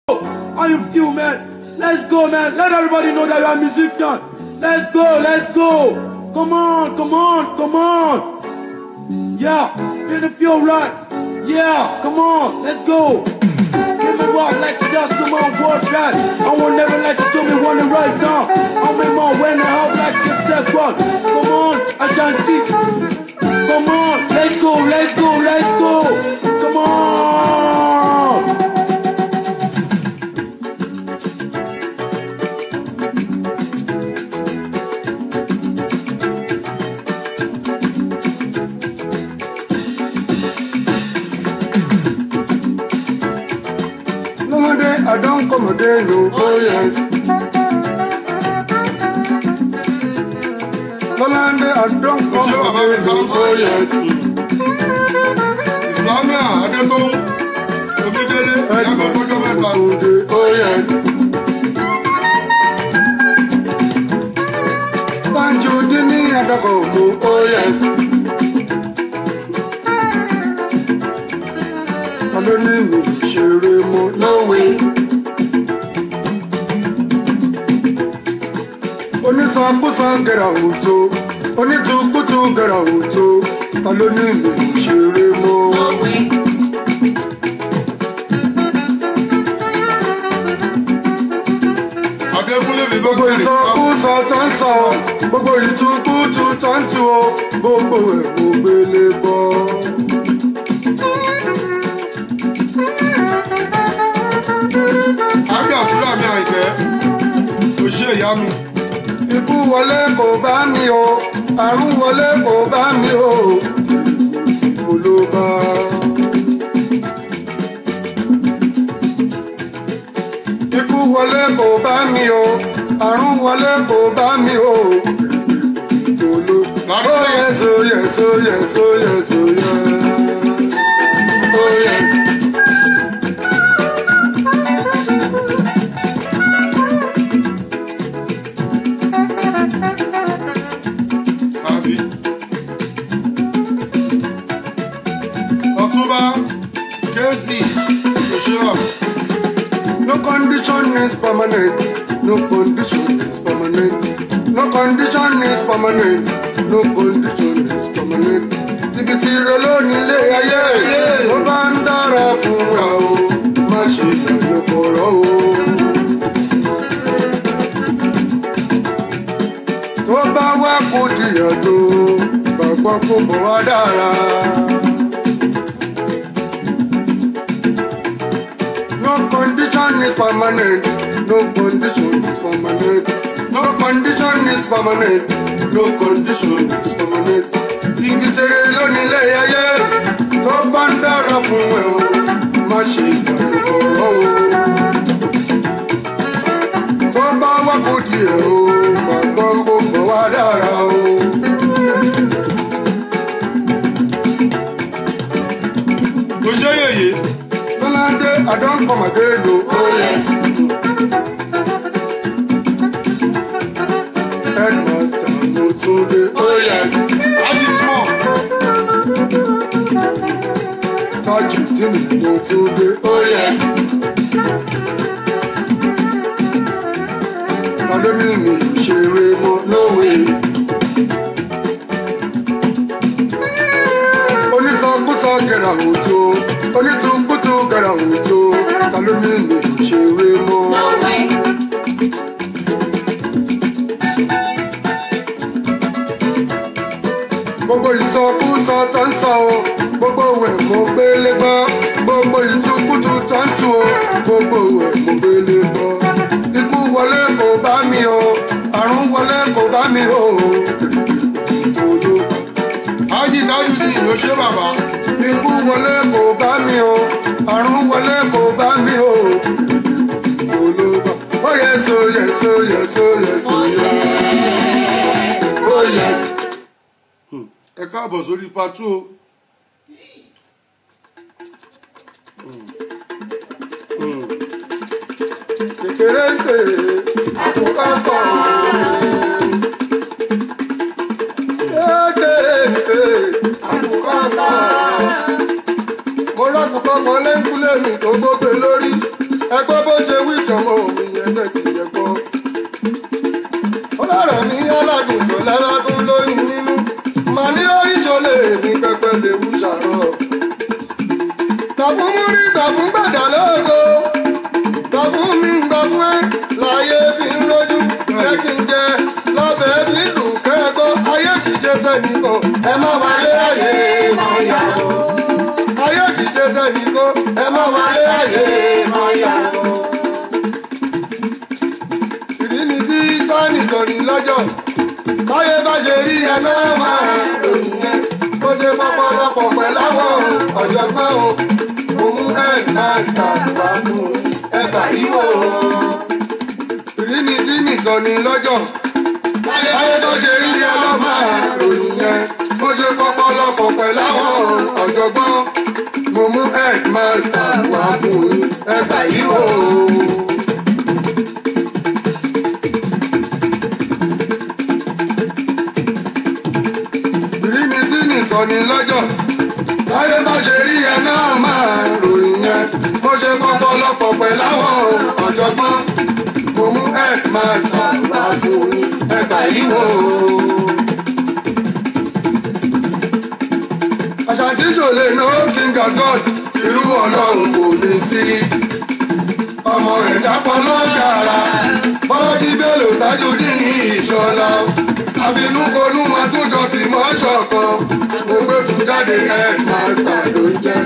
How you feel, man? Let's go, man. Let everybody know that you are a musician. Let's go, let's go. Come on, come on, come on. Yeah, did it feel right? Yeah, come on, let's go. Give me walk like you just come on, work that. I won't never let you do me one the right down. I'll make my when the help like you step one. Come on, Ashanti. Come on, let's go, let's go, let's go. Come on. Lọ́mọdé àdánkọ́mọdé ló oh yes. Lọ́ládé Ṣé bàbá àdánkọ́mọdé mi ló Samson? oh yes. Islamia Adétòun Omídélé Ìyàgbọ́ fọjọ́ mẹ́ta. Òde oh yes. Banjo dín ní àdàkọ̀ mú oh yes. Ta ló ní mi ṣeré mọ́ no way. Onísàkúsàn gẹ̀rà òtó, onítùkútù gẹ̀rà òtó, ta ló ní mi ṣeré mọ́. Adékúnlé mi bá gbogbo kẹ́rì ká. ìsọkúsọ tó ń sọ gbogbo ìtukùtù tó ń tu o gbogbo ẹ̀ kò gbélé bọ́. Ágbà Súlà mi Àyìnkẹ́. Kò ṣe ìyá mi. ikú wọlé kò bá mi o àrùn wọlé kò bá mi o kò ló bá. ikú wọlé kò bá mi o àrùn wọlé kò bá mi o kò ló. Lárí Oh náà. yes, oh yes, oh yes, oh yes, oh yes. Oh yes. Àbí. Ọ̀túnba Kézì kò ṣe wà. No condition is permanent. No condition is permanent. No condition is permanent. No condition is permanent. Ibi tí ire lónìí lé ayé. Ó bá ń dára fún wa o. Má ṣe ìyàyò kọ̀rọ̀ o. Tó bá wá kó jìyà tó, gbàgbọ́ kó bọ̀ wá dára. No condition is permanent. No condition is permanent. No condition is permanent. No condition is permanent. Tìǹkì ṣeré lónìí ilé ayé tó bá ń dára fún ẹ o. Má ṣe ìdàrúkọ o. Tó bá wá kó di ẹ o, gbàgbọ́ kó bọ̀ wá dára o. Kò ṣe yèyé. Lọ́ládé àdánkọ̀mọ̀dé lò ó yẹs. Headmaster Motunde ó yẹs. Ájí small. Tájù tí mi Motunde ó yẹs. Ta ló ní mi ṣeré mọ́ lówe? Onísọkúsọ gẹ̀rà òjò, onítùkútù gẹ̀rà òjò, ta ló ní mi ṣeré mọ́? gbogbo ìsọkúsọ tó ń sọ o gbogbo ẹ̀ mo gbélé gbọ́ gbogbo ìtukùtù tó ń tu o gbogbo ẹ̀ mo gbélé gbọ́ ikú wọlé kò bá mi o àrùn wọlé kò bá mi o ìfòló Ájí Tájúdì ló ṣe bàbá. ikú wọlé kò bá mi o àrùn wọlé kò bá mi o ìfòló ó yẹ so yẹ so yẹ so yẹ so yẹ ó yẹ. Ẹ káàbọ̀ sórí patú o. kékeré ń tè àkókò kọ̀ kékeré ń tè àkókò kọ̀ mo rọ́kùnkọ́ mọ lẹ́ńkúlẹ̀ mi tó gbógbé lórí ẹgbẹ́ bó ṣe wí jọmọ mi ẹgbẹ́ ti yẹ gbọ́. ọlọ́rọ̀ mi aládùn tó lálágún lóyún nínú mà ní oríṣọlẹ̀ èmi pẹpẹ lè wú ṣàrọ̀. tàbùn mú rí tàbùn gbàdá lógo tàbùn mi ń gbà fún ẹ láyé fi ń lójú jẹ́ kí n jẹ lọ́bẹ̀ bí lù kẹ́kọ̀ọ́ ayé kìí jẹ́ fẹ́ nìkan ẹ má wáyé ayé mọ̀ yàrá ayé kìíṣe sẹ́ni kó ẹ má wáyé ayé má yàgò. ìdí ni tí sáni sọ̀rí lọ́jọ́ báyé bá ṣe rí ẹ náà máa lòyìn yẹn kó ṣe pọ́pọ́lọpọ̀ pẹ̀lú àwọn ọ̀jọ̀gbọ́n o òun ẹ̀ máa ṣàlùwà fún ẹgbà yíwò. ìdí ni tí mi sọ̀rí lọ́jọ́ báyé bá ṣe rí ẹ náà máa lòyìn yẹn kó ṣe pọ́pọ́lọpọ̀ pẹ̀lú àwọn ọ̀jọ̀gbọ́n mo mú headmaster wá fún yín ẹgbà yìí o. rí mi tí nìsọ̀ni lọ́jọ́ láyé bá ṣe rí ẹ náà máa ròyìn yẹn mo ṣe kọ́kọ́ lọ́pọ̀ pẹ̀lú àwọn ọ̀jọ̀gbọ́n mo mú headmaster wá fún yín ẹgbà yìí o. Àṣàntí ṣòlè no king as God irú ọlọ́run kò ní sí. Ọmọ ẹ̀dá pọn lọ́jàrá bọ́lọ́dí bélò Tajudeen ní ìṣọ́lá. Àfinúkonú wọn tún jọ fi mọ́ ṣọ̀kan. Mo gbé tún jáde headmaster ló ń jẹ́.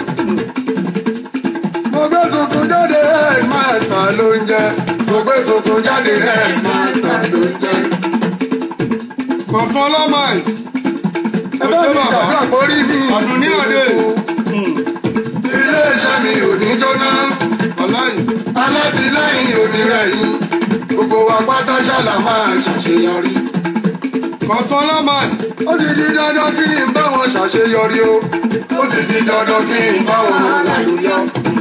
Mo gbé tuntun jáde headmaster ló ń jẹ́. Mo gbé tuntun jáde headmaster ló ń jẹ́. Kọ̀tún ọlọ́mọ̀ọ́s. Ẹ bá mi ṣàdúrà kórí mi. Àdùnní Adé. Ilé-iṣẹ́ mi ò ní jóná. Ọláyìn. Alátìlẹ́yìn onírẹ̀yìn. Gbogbo wa pátá ṣàlà máa ṣàṣeyọrí. Kọ̀tún ọlọ́mọ̀ọ́s. Ó ti di dandan kí n bá wọn ṣàṣeyọrí o. Ó ti di dandan kí n bá wọn lálùyọ.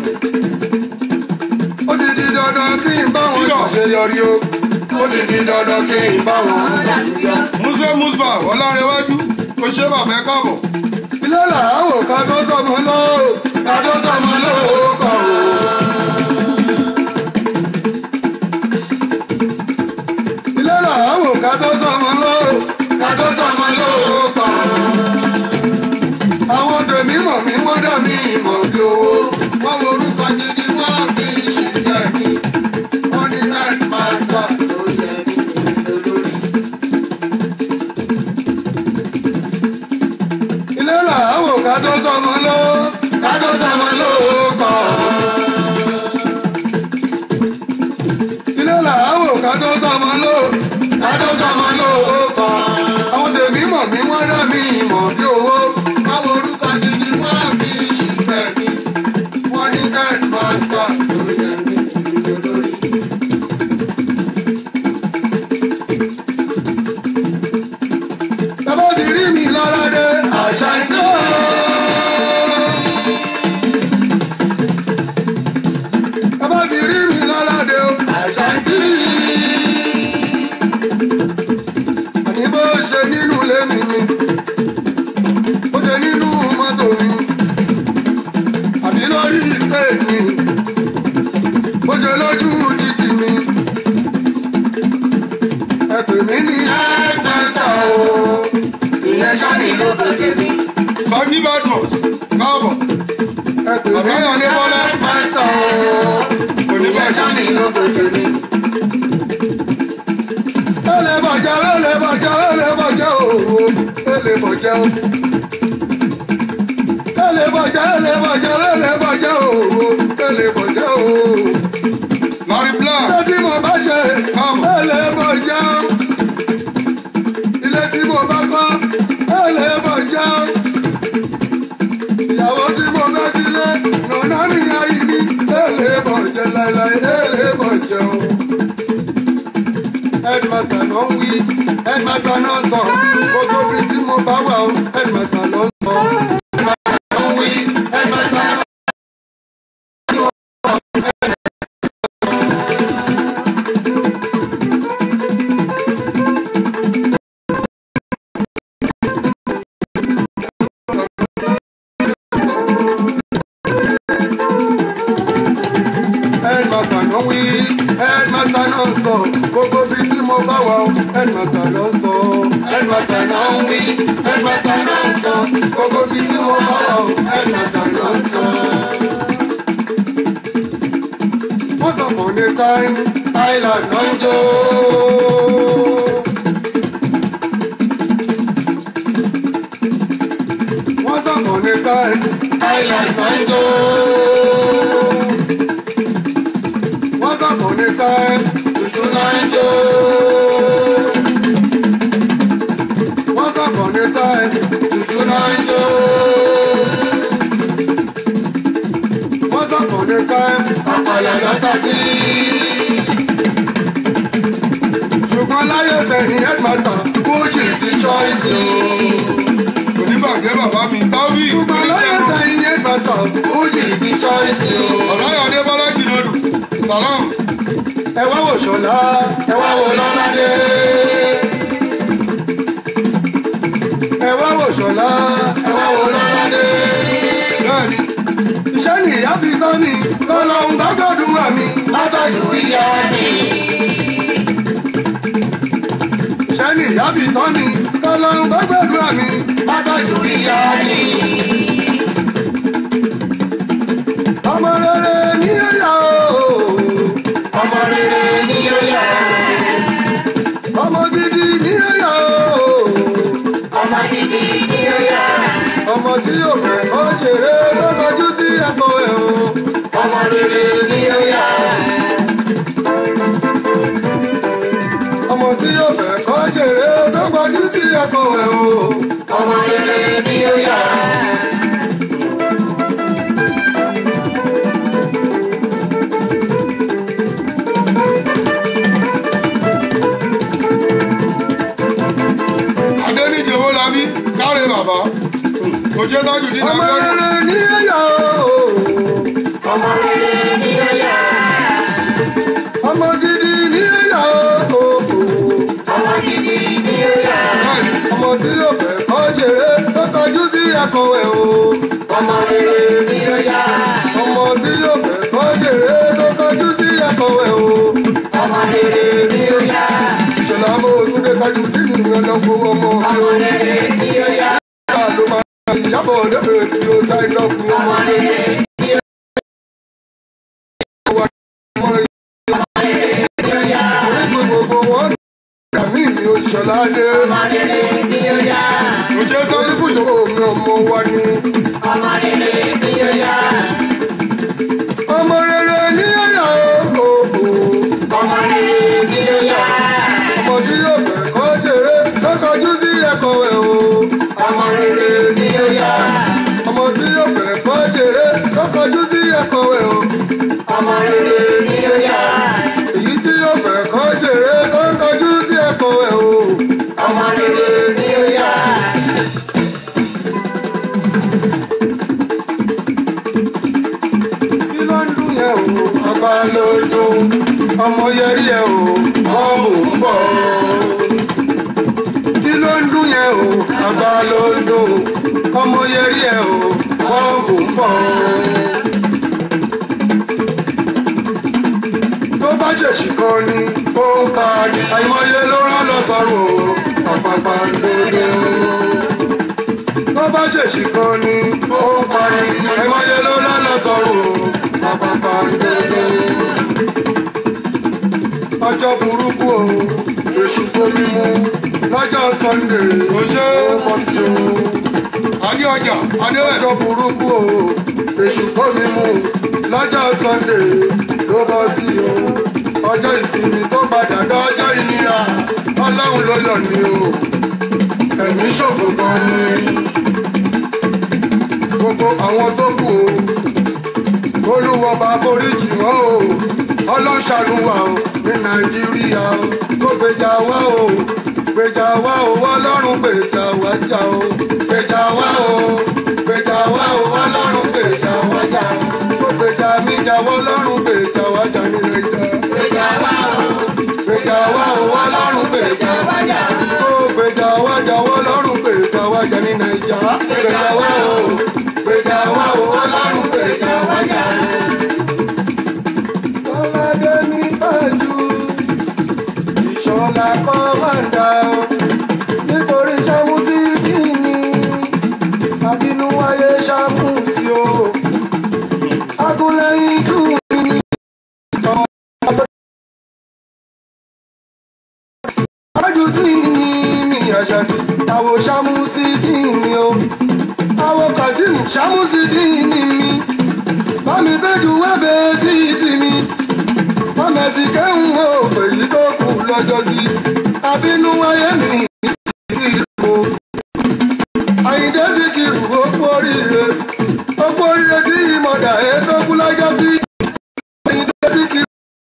Ó ti di dandan kí n bá wọn Sílọ̀. ṣàṣeyọrí o. Ó ti di dandan kí n bá wọn lálùyọ. Músè Musba Ọlárẹ̀wájú. Kò ṣe bàbá ẹ káàbọ̀. Ilé làáwò ká tó sọmọ lóò, ká tó sọmọ lóò kọ̀ o. Ilé làáwò ká tó sọmọ lóò, ká tó sọmọ lóò kọ̀ o. Àwọn tèmi mọ̀ mí wọ́n dà mí mọ̀ bí owó. Wọ́n wo orúkọ gidi wọ́n fi ṣìṣẹ́ mi. Wọ́n ní headmaster ló yẹ kí n lórí. ilé làáwò ká tó sọmọ ló ká tó sọmọ ló kọ. ilé làáwò ká tó sọmọ ló ká tó sọmọ ló kọ. àwọn tèmi mọ̀ mí wọ́n dá mi mọ̀ bí owó. báwo orúkọ gidi wọ́n fi ṣìpẹ̀ mi. wọ́n ní headmaster ló yẹ mí lórí. Bàbá ti rí mi lọ́ládé àṣà ìṣó. Bàbá ti rí mi lọ́ládé o àṣà ìṣí. Àní bó ṣe nínú ilé mi ni, bó ṣe nínú mọ́tò mi, àbí lórí ìpè mi, bó ṣe lójú títì mi. Ẹ pè mí ní ẹ̀ẹ́dẹ́sà o, ìyẹn ṣáni ló bá ṣe mí. Sọ́jí Badmus. Káàbọ̀. Ẹ pè mí ní Àbáyọ̀ Adébọ́lá. ẹ̀ẹ́dẹ́sà o, Kò ní ìyẹn bàjẹ́. ṣáni ló bá ṣe mí. Ó lè bàjẹ́, ó lè bàjẹ́, ó lè bàjẹ́ o, ó lè bàjẹ́ o. Ó lè bàjẹ́, ó lè bàjẹ́, ó lè bàjẹ́ o, ó lè bàjẹ́ o. Larry Black. Ilé tí mo bá ṣe, Káàbọ̀. ó lè bàjẹ́ o. Ilé tí mo bá kọ́, ó lè bàjẹ́ o. Ìyàwó tí mo fẹ́ sílé, nàná mi ayé mi, ó lè bàjẹ́ láéláé, ó lè bàjẹ́ o. Headmaster ló ń wí, headmaster náà sọ, gbogbo ibi tí mo bá wà o, headmaster ló ń sọ. Headmaster ló ń wí, headmaster náà headmaster headmaster náà ń sọ gbogbo bí tí mo bá wà ó headmaster náà ń sọ headmaster náà ń wí headmaster náà ń sọ gbogbo bí tí mo bá wà ó headmaster náà ń sọ. Once upon a time, Island náà ń jó. Once upon a time, Island náà ń jó. Once upon a time, Juju náà ń jó. Once upon a time, Juju náà ń jó. Once upon a time, ọ̀pọ̀lọ̀ lọ́tọ̀ sí. Ṣùgbọ́n láyé sẹ́yìn headmaster, Bùjì ti choice o. oníbàjẹ́ bàbá mi táwí Ṣùgbọ́n láyé oníṣègùn sẹ́yìn headmaster, Bùjì ti choice o. ọ̀láyọ̀dé bọ́lájì lòdù salam Ẹ wá wò ṣọlá, ẹ wá wò lọ́ládé. Ẹ wá wò ṣọlá, ẹ wá wò lọ́ládé. bẹ́ẹ̀ni Iṣẹ́ ni ìyá fi tán mi, lọ́lọ́run bá gbọ́dúrà mi, látọ̀jú ìyá mi. Iṣẹ́ ni ìyá fi tán mi, lọ́lọ́run bá gbọ́dúrà mi, látọ̀jú ìyá mi. Ọmọ rere ní ẹ̀yà o, ọmọ rere ní ẹ̀yà o. Ọmọ gidi ní ẹ̀yà o, ọmọ gidi ní ẹ̀yà o ọmọ tí yóò fẹ́ ó ṣeré ló kọjú sí ẹ̀kọ́ ẹ̀ o. ọmọ rere ni ó yá. ọmọ tí yóò fẹ́ ó ṣeré ló kọjú sí ẹ̀kọ́ ẹ̀ o. ọmọ rere ni ó yá. adéníjì owó labí káre bàbá òjé tájù dín ọmọ náà rere ni ó yá o. ọmọ rere ni ó yá. ọmọ gidi ni ó yá o. ọmọ gidi ni ó yá. bẹ́ẹ̀ni ọmọ tí yóò fẹ́ kọ́ ṣeré tó kọjú sí ẹ̀kọ́ ẹ̀ o. ọmọ rere ni ó yá. ọmọ tí yóò fẹ́ kọ́ ṣeré tó kọjú sí ẹ̀kọ́ ẹ̀ o. ọmọ rere ni ó yá. ìṣẹ̀lẹ̀ àmọ́ òtúndé kájú dínú ìrànlọ́wọ́ ọmọ mi o. ọmọ rere ni ó yá. ìyá ló máa ń yàbọ̀ lébèrè tí ó sáì lọ fún ọmọ rere ni ó yá. Orígun gbogbo wọn dàmí ni òṣèlú adé. òjé sáyẹ́nsì Oníbùdó mi ọmọ wa ni. Ọmọ rere ní ẹ̀yà o. Ọmọ rere ní ẹ̀yà. Ọmọ tí yóò fẹ́ kọ́ jèrè lọ́kọ̀ọ́jú sí ẹ̀kọ́ ẹ̀ o. Ọmọ rere ní ẹ̀yà. Ọmọ tí yóò fẹ́ kọ́ jèrè lọ́kọ̀ọ́jú sí ẹ̀kọ́ ẹ̀ o. Ọmọ rere ní ẹ̀yà. Èyí tí yóò fẹ́ kọ́ jèrè lọ́kọ̀ọ́jú sí ẹ̀kọ́ ẹ̀ o. Ọmọ rere ní ẹ̀yà. kí ló ń dún yẹn o ọba ló dún ọmọ yẹrí ẹ o ọmọ ń bọ kí ló ń dún yẹn o ọba ló dún ọmọ yẹrí ẹ o ọmọ ń bọ. tó bá ṣèṣì kan ni ó ń ka ni àìmọye ló rán lọ sọrùn o ọ̀pàpà ń dodo tó bá ṣèṣì kan ni ó ń parí ẹ̀mọ́yé ló lọ́lọ́ sọ̀rọ̀ pàpàpà ń dédé. ọjọ́ burúkú o èṣù gbomi mu lọ́jọ́ sunday Ó ṣé. ó bọ́ sí o. adé ọjà adéwẹ̀ ọjọ́ burúkú o èṣù gbomi mu lọ́jọ́ sunday ló bọ́ sí o. ọjọ́ ìsinmi tó padà dọ́jọ́ ìnira ọlọ́run ló yọ̀ ní o ẹ̀mí ṣòfò gan ni gbogbo àwọn tó kù o olúwọba foríjì wọn o ọlọ́ṣàánú wa o ní nàìjíríà o tó gbèjà wá o gbèjà wá o ọlọ́run gbèjà wá jà o gbèjà wá o gbèjà wá o ọlọ́run gbèjà wá jà o tó gbèjà mi jà wọ́ ọlọ́run gbèjà wá jà ní nàìjíríà. gbèjà wá o gbèjà wá o ọlọ́run gbèjà wá jà o tó gbèjà wá jà wọ́ ọlọ́run gbèjà wá jà ní nàìjíríà. gbèjà wá o gbèjà wá o ọlọ́run gbèjà wá jà o. Ọlọ́dẹ ní àyà kọ́ máa ń dà ó nítorí ṣàmùsí kí ni àbínú wáyé ṣàmùsí o agúnlẹ̀yìn jù mí ájú tí ní mi àṣàbí àwọ̀ ṣàmùsí tí ni o àwọ̀ kazeem ṣàmùsí tí ni mi bámi tẹ́jú wẹ́bẹ̀ sí ti mi mọ̀mẹ́sì kẹ́hùn ó pèyí tó kù lọ́jọ́ sí àbínú wáyé mi ìlú àyíndé sì kiri ó kú oríire ó kú oríire tí ìmọ̀dà ẹ̀ tó kú lọ́jọ́ sí àyíndé sì kiri.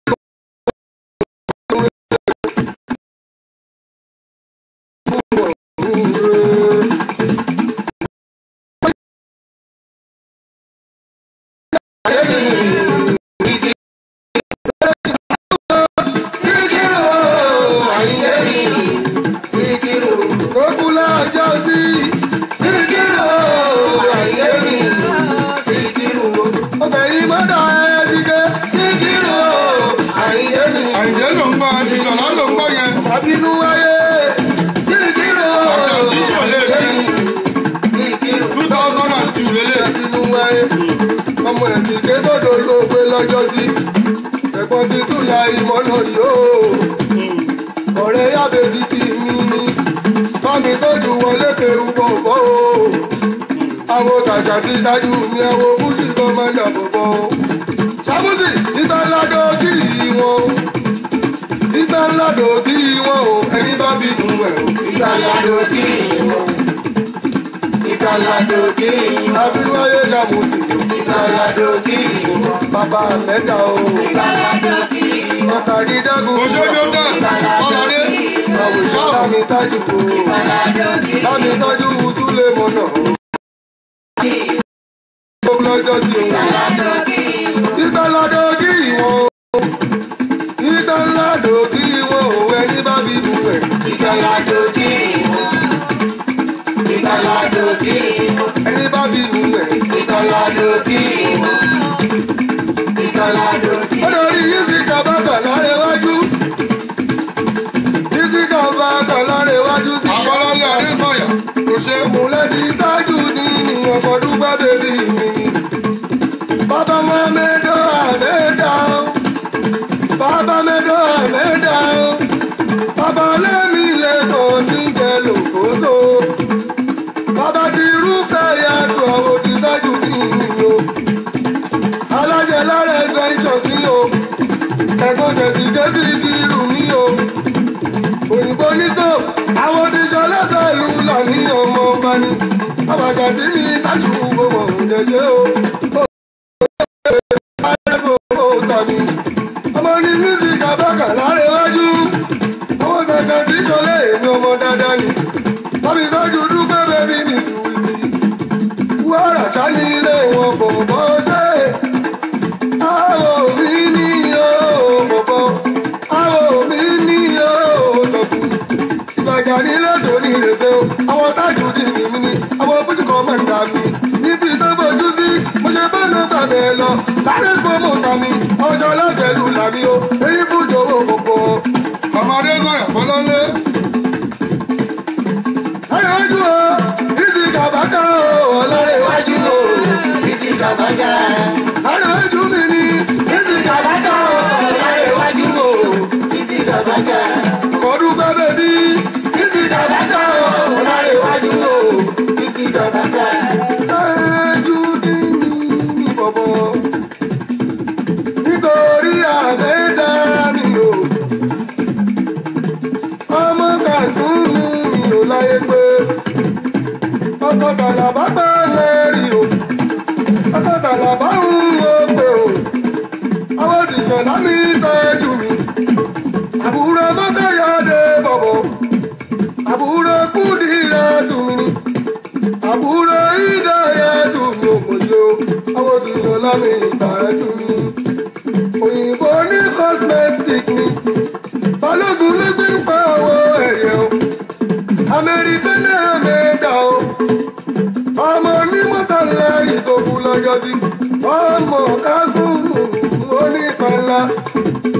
àyìndé ló ń gbọ́ ìṣọ̀lá ló ń gbọ́ yẹn Abinu ayé, sírìkìrò. àṣà tí ìṣòlè bí two thousand and two lélẹ̀. Abinu ayé, ọmọ ẹ̀sìn kédòdò ló gbé lọ́jọ́ sí. Ẹ̀gbọ́n ti súnlá ìmọ̀nà yóò. Ọ̀rẹ́ yábẹ́sí ti mí ní. Fámi tójú wọlé kẹrù bọ̀bọ̀ o. Àwọn tàṣà ti dájú mi ẹ̀wọ̀ bújì kọ́mọ́dà bọ̀bọ̀ o. Ṣàmùsì nígbà ládọ́ kí wọn o ìgbà ńlá dòbí wọn o ẹni bá bí nu ẹ o. ìgbà ńlá dòbí wọn. ìgbà ńlá dòbí wọn. abíwáyé ṣàmùsì o. ìgbà ńlá dòbí wọn. bàbá mẹ́ta o. ìgbà ńlá dòbí wọn. ọ̀tàdí dágùn. Oṣó Joseph Fọlọ́dé àwòṣe bámi tájú o. bámi tájú wùsùlẹ̀ mọ́nà o. gbogbo lọ́jọ́ sí o. ìgbà ńlá dòbí wọn o ìgbà ńlá dòbí wọn ò ẹni bá bí bu ẹ̀. ìgbà ńlá dòbí wọn. ìgbà ńlá dòbí wọn. ẹni bá bí bu ẹ̀. ìgbà ńlá dòbí wọn. ìgbà ńlá dòbí wọn. ó lórí yíṣíkà bàtà lára iwájú. yíṣíkà bàtà lára iwájú sí. Abọ́lálé Adésanya kò ṣe Mùlẹ́bí tájú ní ìyàn fọdún gbàdébí mi. Bàbá Mọ́mẹ́dọ́ àmẹ́dá o. Bàbá Mẹ́dọ́ àmẹ́dá o. Bàbá Lẹ́mí lẹ́kọ̀ọ́ tí ń jẹ lòkóso. Bàbá ti rúkẹ́ yàtọ̀ àwọn ti tájú ní ìyó. Alájẹ lára ẹgbẹ́ ìjọsí o. Ẹ̀gbọ́n jẹ̀sí jẹ́sí kiri mi o òyìnbó nítò àwọn oníṣẹ́ lẹ́sẹ̀ ìlú làní ọmọ ọba ni àbàjá tí mi tájú gbogbo jẹjẹ o. ọmọ ní mísíkì abẹ́kà lára iwájú àwọn kankan tí ìṣọlẹ̀ èmi ọmọ dáadáa ni wọ́n tọ́jú dúpẹ́ bẹ́bí mi sùwìtì wàrà ká ní ilé wọn bọ̀ bọ́ ṣe àwọn òbí ní yóò bọ̀bọ̀ àwọn òbí ní yóò sọ̀kù ìgbàjà ní lẹ́tọ̀ọ́ ní ìrẹsẹ̀ o àwọn tájú di mímí ni àwọn bójú kan máa ń dà mí níbi tó fojú sí mo ṣe bá ló tàbí ẹ lọ sáré gbọ́mọ̀ tà mí ọjọ́ lọ́sẹ̀ lù làmí o èyí fújò owó gbogbo. ọmọ Adésanya Bọ́láńlé Ayọ̀jú o, ìsì kàbákà o, ọlọ́rẹ̀ iwájú o, ìsì kàbákà. Ayọ̀jú mi ni, ìsì kàbákà o, ọlọ́rẹ̀ iwájú o, ìsì kàbákà. Kọ̀dún gbẹ́bẹ̀ bí, ìsì kàbákà o, ọlọ́rẹ̀ iwájú o, ìsì kàbákà. Ayọ̀jú ní ní bọ̀bọ̀, nítorí àbẹ́dá mi o ọmọ kàzúmù mi ò láyé pé ọkọ̀ bàlàbà gbọ́ lẹ́rì o ọkọ̀ bàlàbà ń wo pé o àwọn òṣìṣẹ́ lámì tọ́jú mi àbúrò mọ́tòyọ́dé bọ̀bọ̀ àbúrò kúdìrẹ́ tù mí ni àbúrò ìdáyẹ tù mí ò mọ̀ yó àwọn òṣìṣẹ́ lámì tọ́jú mi òyìnbó ní cosmetic ni balógun ló gbé ń pa owó ẹ̀yẹ o amẹ́ríkà náà mẹ́ta o ọmọ onímọ̀tàlá ìtòkù lọ́jọ́ sí ọmọ kásùnù onípàlà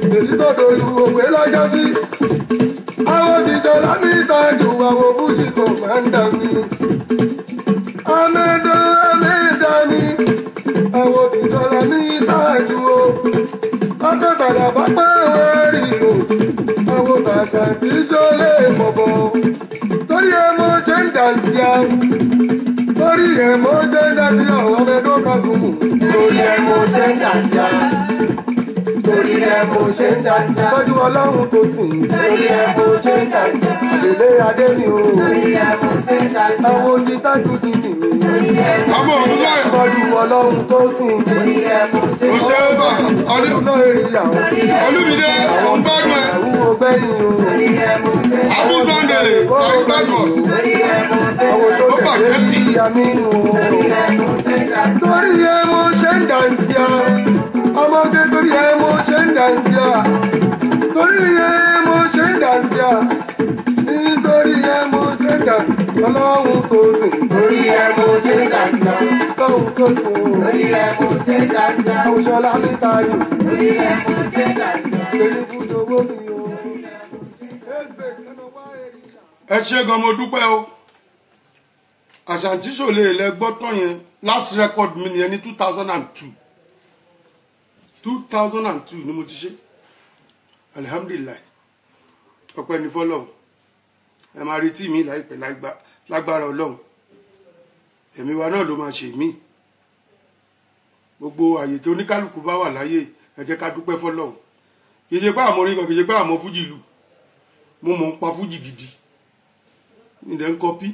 èyí tó dolú òwe lọ́jọ́ sí. àwọn òṣìṣẹ́ lámì ìtajú àwọn fújì kò máa ń dà mí. amẹ́dọ́ amẹ́dá ni àwọn òṣìṣẹ́ lámì ìtajú o. ọjọ́ tàdà bá pẹ́ wẹ́rì o. àwọn bàtà tí sọ́lé bọ̀bọ̀. torí ẹ mo ṣe ń dà sí a. torí ẹ mo ṣe ń dà sí àwọn ọmọ ẹgbẹ́ kan tún mú. Torí ẹ mo ṣe ń dà sí a. Torí ẹ mo ṣe ń dà sí a. tọ́jú ọlọ́run tó sìn. Torí ẹ mo ṣe ń dà sí a. àdèlé adé ni o. Torí ẹ mo ṣe ń dà sí a. àwọn ojú tájú ti nì mí. Torí ẹ mo ọmọ òwúrọ̀ ẹ̀ tọ́jú ọlọ́run tó sìn. torí ẹ mo ṣe ó ń ṣe é bà ọdún ọdún èrè ìyàwó. olúmídé ò ń gbádùn ẹ ẹ̀wù ọgbẹ́ni o. torí ẹ mo ṣe ń abu sunday very badmus torí ẹ mo ṣe ń àwọn tó Ó bà tẹ̀lé kẹ́tì. ìyá mi nù o. torí ẹ mo ṣe ń dà sí a. torí ẹ mo ṣe ń dànsí a. ọmọge torí ẹ mo ṣe ń dànsí a. torí ẹ mo ṣe ń dànsí a. nítorí ẹ mo ṣe ń dànsí ọlọ́run tó sìn. Torí ẹ mo ṣe ń dà sí a. ọlọ́run tó sìn. Torí ẹ mo ṣe ń dà sí a. àwùjọlá mi tayò. Torí ẹ mo ṣe ń dà sí a. èmi fún owó mi o. ẹgbẹ́ sẹ́nu wá èrè ìyá. ẹ ṣe gan mo dúpẹ́ o àṣàǹtí ṣòlè lẹ gbọ́ tán yẹn last record mi nìyẹn ní two thousand and two two thousand and two ni mo ti ṣe alihamdulilayi ọpẹ́ ní fọ́lọ́run ẹ máa retí mi láìpẹ́ láìgbà- lágbára Ọlọ́run ẹ̀mí wa náà ló máa ṣe mí gbogbo àyè tí oníkálukú bá wà láyé ẹ jẹ́ ká dúpẹ́ fọ́lọ́run kì í ṣe pé àmọ́ orin kan kì í ṣe pé àmọ́ fújì lù mo mọ̀ ń pa fújì gidi ilẹ̀ ń kọpí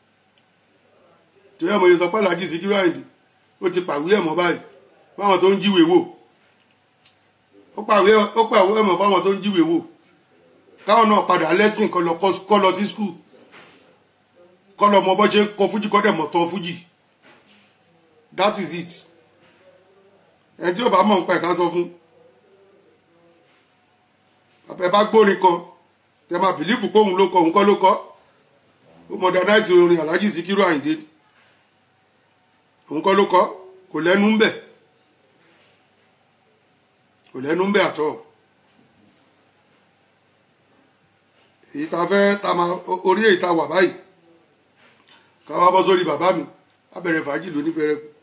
torí àmọ́ ìsọpá làjì Síkírù Àyìndé ó ti pàwé ẹ̀mọ́ báyìí fáwọn tó ń jíwèé wò ó pàwé ó pàwé ẹ̀mọ́ fáwọn tó ń jíwèé wò káwọn náà padà lẹ́sìn kọ́ lọ kọ́- kọ́ lọ sí skul kọ́ lọ mọ bọ́ ṣe ń kọ fújì kọ́ dẹ̀ mọ̀ tán fújì that is it ẹni tí ò bá mọ̀ ń pa ẹ̀ka sọ fún ẹ bá gbórin kan tẹ máa bìlífù pé òun ló kọ òun kọ́ ló kọ́ ó modernize orin Alhaji Síkírù Àyìndé òun kọ́ ló kọ́ kò lẹ́nu ń bẹ̀ kò lẹ́nu ń bẹ̀ àtọ́ èyí tá a fẹ́ tá a máa orí èyí tá a wà báyìí ká wá bọ́ sórí bàbá mi á bẹ̀rẹ̀ fàájì lóní fẹ́rẹ́ kù.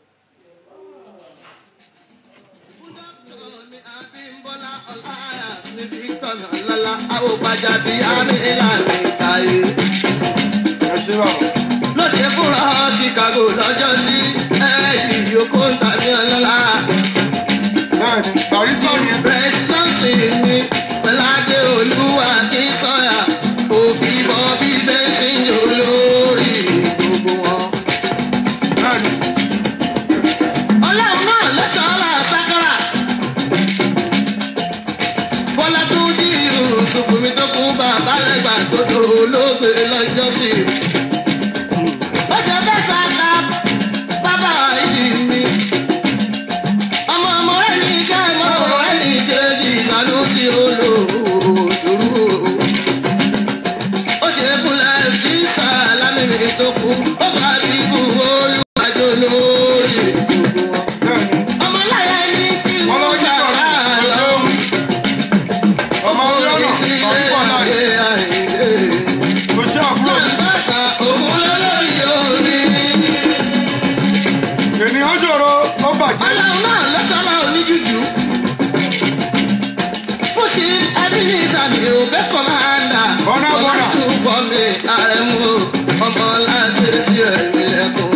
ẹ ṣe bàbá lọ́sẹ̀ fúnra chicago lọ́jọ́ sí ẹ̀ẹ́dì yòókù tàbí ọlọ́lá náà ni barista ni presidancy mi pẹ̀láde olúwa kí sọ́yà òfin bọ́ bí bẹ́sìn olórí gbogbo wọn. náà ni ọlọ́run náà lọ́sọ̀ọ́lá sákàrà bọ́lá tó dí ìrùsùnkùn mi tó kú bàbá lẹ́gbàá tó tó olóògbé lọ́jọ́ sí i. ọjọ́ bẹ́ẹ̀ sáka bàbá ìdí mi. ọmọ ọmọ rẹ̀ ní ká ọmọ rẹ̀ ní kejì ìsàlù sí olóòdúró. ó ṣe kúnlẹ̀ tí sàlámì mi tó kú ó bá bíbú olùwàjò lórí gbogbo wọn. náà ni ọmọláyà ní kí wọn lọ wọ́n sí ṣàrà ọ̀rọ̀ lọ. ṣeun ọmọ ọlọ́nà ọ̀pọ̀ láì kò ṣe àbúrò mi. Bàbáṣà òun lólórí orí. ènìyàn ṣòro ó bàjẹ́ Ọlọ́run náà lọ́sọ̀lá oníjújú. Fúnṣi Ebenezer mi ò bẹ́ kọ́mándà. Bọ́nà, bọ́nà. Ọlásùn bọ̀ mi àrẹ̀mú ọmọ láti sí ẹ̀mí lẹ́kùn.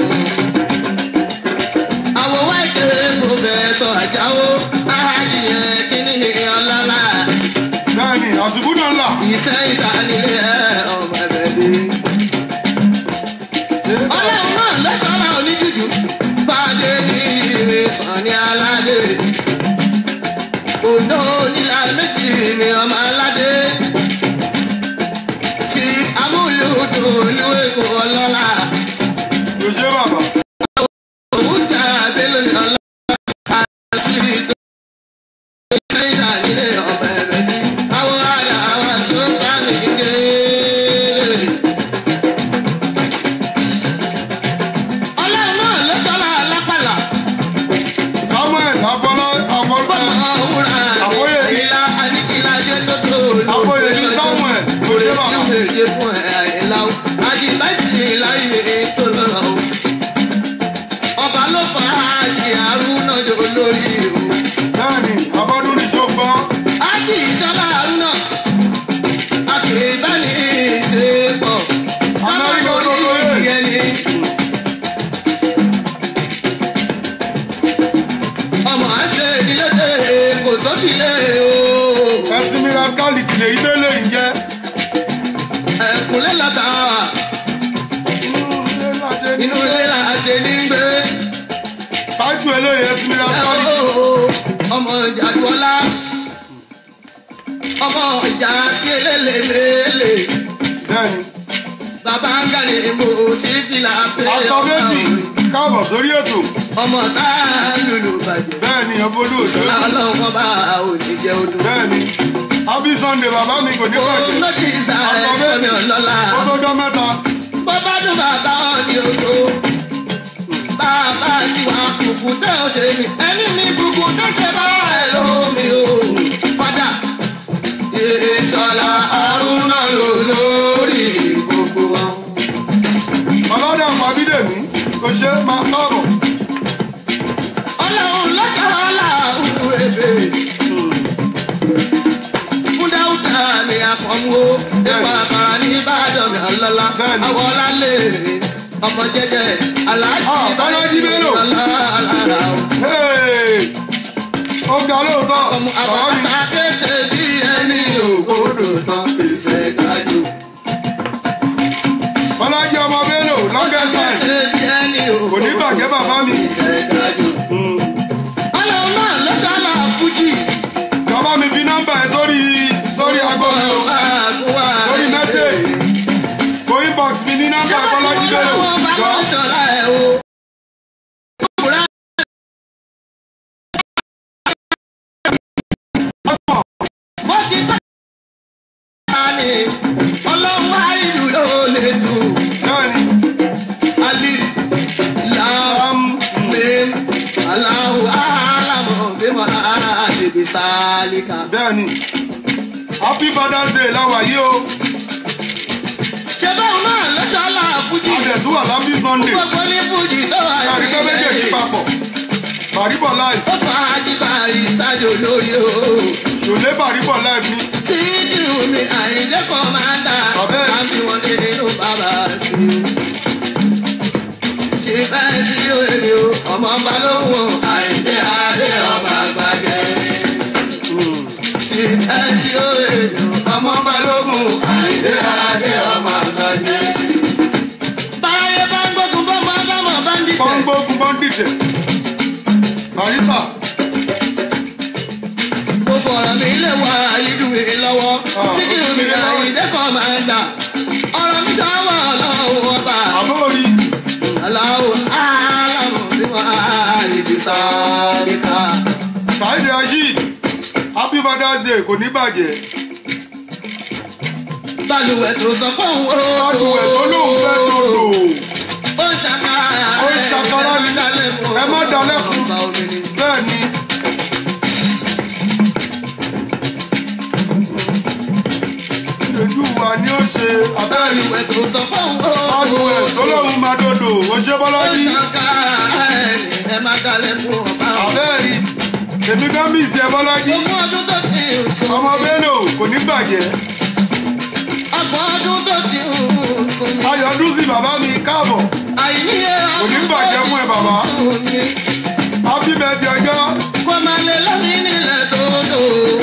Àwọn wáìkì mo bẹ̀ sọ àjáwó. Áhájìyẹ kíní ni ọlọ́lá. náà ni àsìkò náà là Ìṣẹ́ ìṣànílé ẹ̀ ọmọ ẹ̀bẹ̀ dé. ọlọ́run náà lọ́sọ̀rọ̀ oníjújú fàdé ní ìrè sànni aládé òdò onílà méjì ní ọmọ aládé tí amúlùdùn olúwèkó ọlọ́lá kò ṣe bàbá òun jà abẹ́lẹ̀ ní ọlọ́lá àti ìtò ìṣẹ́yà nílé ọmọ ẹ̀rẹ́ ní àwọn àdá àwọn àṣọ́gbà mi kékeré. lè jẹ fún ẹ àìlá o àjìbájì láyé tó lọ́la o ọba ló fa àjì àrùn náà jọ lórí o bẹ́ẹ̀ni abọ́dún ní ṣọ́gbọ́n àjì ìṣọ́lá àrùn náà àkèrèbáni ṣe pọ̀ Amẹ́ríkà ọmọ tó lóye. ìyẹn ni. ọmọ àṣẹ ìdílé kò tó ti lé o. ẹ̀sìn mi rascality lè yí tẹ́lẹ̀ ń jẹ́ ẹ̀kúnlẹ̀ lọ́tà inú ilé láṣẹ ní inú ilé la ṣe ní gbé. tájú eléyìí ẹ̀sìn mi rascality ọmọ ìjà gbọ́lá ọmọ ìjà sí elélelele bẹ́ẹ̀ni bàbá ń gàlè mo sí fìlà pé àtọ̀ méjì káàbọ̀ sórí ètò ọmọ tá a lùlù bàjẹ́ bẹ́ẹ̀ni ọbọdún òṣèlú ọlọ́run bá òní jẹ́ odò. bẹ́ẹ̀ni happy sunday bàbá mi kò ní ó bàjẹ́ lókè ìsà àtọ̀ ẹ̀fọ́ mi méjì ọlọ́lá ó tó jọ mẹ́ta bó bá dùn bàbá ọ̀ ní odò. bàbá ti wà kùkù tẹ́ ò ṣe ní ẹni mi kùkù tẹ́ ṣe bá ẹ̀ lómi o. padà ìṣọ̀lá àrùnà lò lórí gbogbo wọn. ọlọ́dà fàbídèmí kò ṣe é máa káàbọ̀ ọlọ́run lọ́sàrálà òwúrẹ́bẹ̀. fúndáwùtà ni àkànwó ẹ̀fọ́ àkàrà ní ìbàdàn mi ọlọ́lá Bẹ́ẹ̀ni. àwọn ọlálẹ̀ ọmọ jẹjẹ aláàjì Ah, Bọ́lájí Bello. ọlọ́lá Hey! ó ga lóòótọ́ ọmọ bàbá mi àbàtà kéde bí ẹni ògbódò tán ìṣe kájú. bọ́lájí ọmọ bello longest time kéde bí ẹni kò ní ògbódò bàjẹ́ bàbá mi ìṣe kájú. ọlọ́run náà lọ́sàrálà fújì. bàbá mi fi nọ́mbà ẹ sórí sórí aago mi o sórí mẹ́sẹ̀gì kò inbox mi ní nọ́mbà ẹ bọ́lájí bello jọ bẹ́ẹ̀ni um, bẹ́ẹ̀ni happy father's day láwa yìí o ṣe báwọn náà lọ́sọ̀ọ́lá fújì adẹ̀tú wà lábí sunday gbogbo ní fújì tó wà kárí pé méjèèjì papọ̀ bàríbọ̀ live ó fà á jí bàrí sájò lórí o. ṣòlé bàríbọ̀ live ní Títí mi àìlẹ́ kọ́mándà Ọ̀bẹ. láti wọn dé nínú bàbá sí o. Ṣé bẹ́ẹ̀ sí òye o, ọmọ balóhùn àìlẹ́ adé ọmọ àgbàjẹ́. Ṣé bẹ́ẹ̀ sí òye o, ọmọ balóhùn àìlẹ́ adé ọmọ àgbàjẹ́. Báyé bá ń gbógun bọ́ máa dámọ̀ bá ń dìtẹ̀. pọ́ńgbógun bọ́ńdìtẹ̀ barisa Mo fọ̀rọ̀ mi lè wá ayédùn mi lọ́wọ́. Ah, Títí mi àìlẹ́ kọ́mándà. Ọ̀rọ̀ mi dáwọ́ ọlọ́run ọba. àbórí Aláwọ̀ aláwọ̀ bí wọ́n á lè fi sáré ká. saheed rasheed happy father's day kò ní bàjẹ́ Balùwẹ̀ tó sọ pé òun ó. balùwẹ̀ tó lóun fẹ́ lòdò Ó ń ṣàkárà. Ó ń ṣàkárà ni. Ẹ má dalẹ́kun. Ọba omi ni. bẹ́ẹ̀ ni ojú wa ni ó ṣe abẹ́rẹ́ Balùwẹ̀ tó sọ pé òun ó. balùwẹ̀ tó lóun máa dòdò ó ṣe Ó ń bọ́lájí ṣàkárà ẹni ẹ má dalẹ́kun ọba omi. abẹ́rẹ́ èmi gan bí ìṣe bọ́lájí Ogún ọdún tó ti ń sùn. ọmọ bello kò ní bàjẹ́ Ọgbọ̀n ọdún tó ti ń sùn. ayọ̀dún sí bàbá mi káàbọ̀ Àìníye Kò ní bàjẹ́ fún ẹ, bàbá. sùn ni. happy birthday ọjọ́ kó máa lè lómi nílẹ̀ dòdò.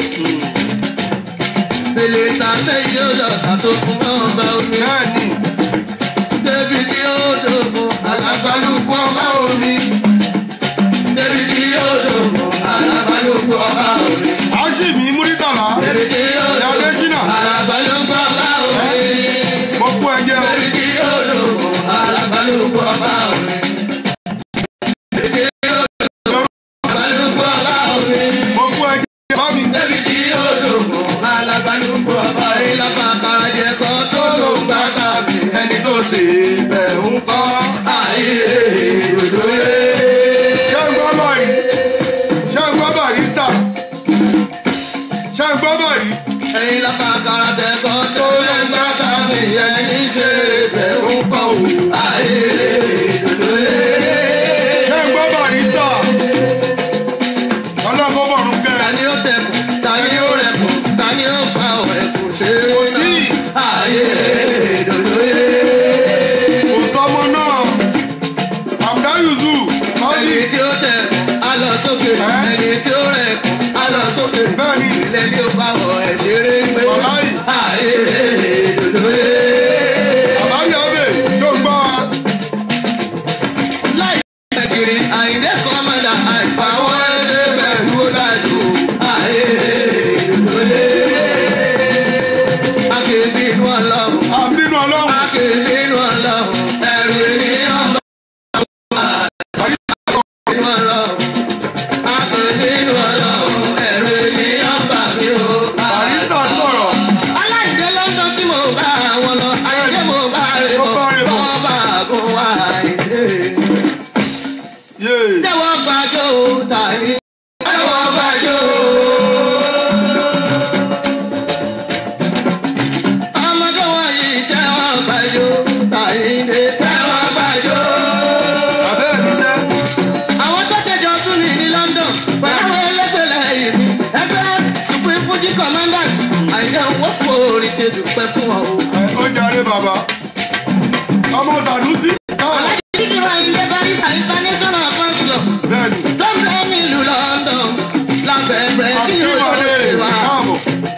Bèlè ta ṣe yóò lọ ṣàtòkùn mọ́ ọba omi. bẹ́ẹ̀ ni Débi tí ó dògùn alábàlùkù ọba omi. Débi tí ó dògùn alábàlùkù ọba omi. aṣíbi múrítàlá Débi tí ó Ìyá dògùn Adésínà. alábàlùkù ọba omi. mo kú ẹjẹ o Débi tí ó dògùn alábàlùkù ọba omi. Débi tí ó dògùn alábàlùkù ọba omi. mo kú ẹjẹ bá mi Débi tí ó dògùn alábàlùkù ọba omi. Ìlànà àkàràjẹ kan tó ló ń gbà tàbí ẹni tó ṣe bẹ̀ ń kọ́ ayé òdòdó. ṣé ń gbọ́ bàrí ṣé ń gbọ́ barista ṣé ń gbọ́ bàrí ẹ̀yin lápá kára tẹ̀kọ́ tó lè gbá tàbí ẹni ṣe bẹ̀rù kọ́ wò. àìrè dòdò lé. ṣé ń gbọ́ barista ọlọ́gbọ́n bọ̀rún kẹ́ ta ni ó tẹkùn ta ni ó rẹkùn ta ni ó pa ọ̀rẹ́kùn ṣe é Kò sí. náà. àìrè dòdò lé. kò sọmọ náà àbúdá yuzu ọdí ẹni tí ó tẹkùn á lọ sókè Ẹ́? ẹni tí ó rẹkùn á lọ sókè. bẹ́ẹ̀ ni ilé ní ó bá wọ ẹ̀ ṣeré gbé. Wàláhì. àìrè dòdò lé. àbáyọ ọbẹ̀ tó ń gbọ́ wa láì kiri àìdè kọ́mọ̀dà àìpàwọ́ ẹsẹ̀ bẹ̀rù ó dájú àìrè lólè. Akéde inú ọlọ́run, àbínú ọlọ́run akéde inú ọlọ́run, ẹ̀rù ènìyàn bá inú ọlọ́run. Akéde inú ọlọ́run, ẹ̀rù ènìyàn bá mi o. barista sọ̀rọ̀ Aláìdé lọ́dọ̀ tí mo bá wọn lọ, àìdé mo bá rè Mo bá rè bọ̀, bọ̀. wọ́n bá gùn wá àìdé yéé tẹ́wọ́ gbàjọ́ tàbí tẹ́wọ́ gbàjọ́. ọmọdé wọ̀nyí tẹ́wọ́ gbàjọ́ tàbí ní tẹ́wọ́ gbàjọ́. abẹ́ ìníṣẹ́ àwọn tó ṣẹjọ tún ní ní London pẹ̀lú àwọn ẹlẹ́gbẹ̀lẹ̀ yìí ẹgbẹ́ supreme fuji commandant àìdẹ́ owó kò rí ṣe dùpẹ́ fún ọ. ó jàre bàbá ọmọ Sànúsí káwọn alájí sídìrò àìlẹ́ barista international council bẹ́ẹ̀ ni tó ń bẹ nílùú London lábẹ́rẹ́ sí àkíwọlé olóògbé wa. káàbọ̀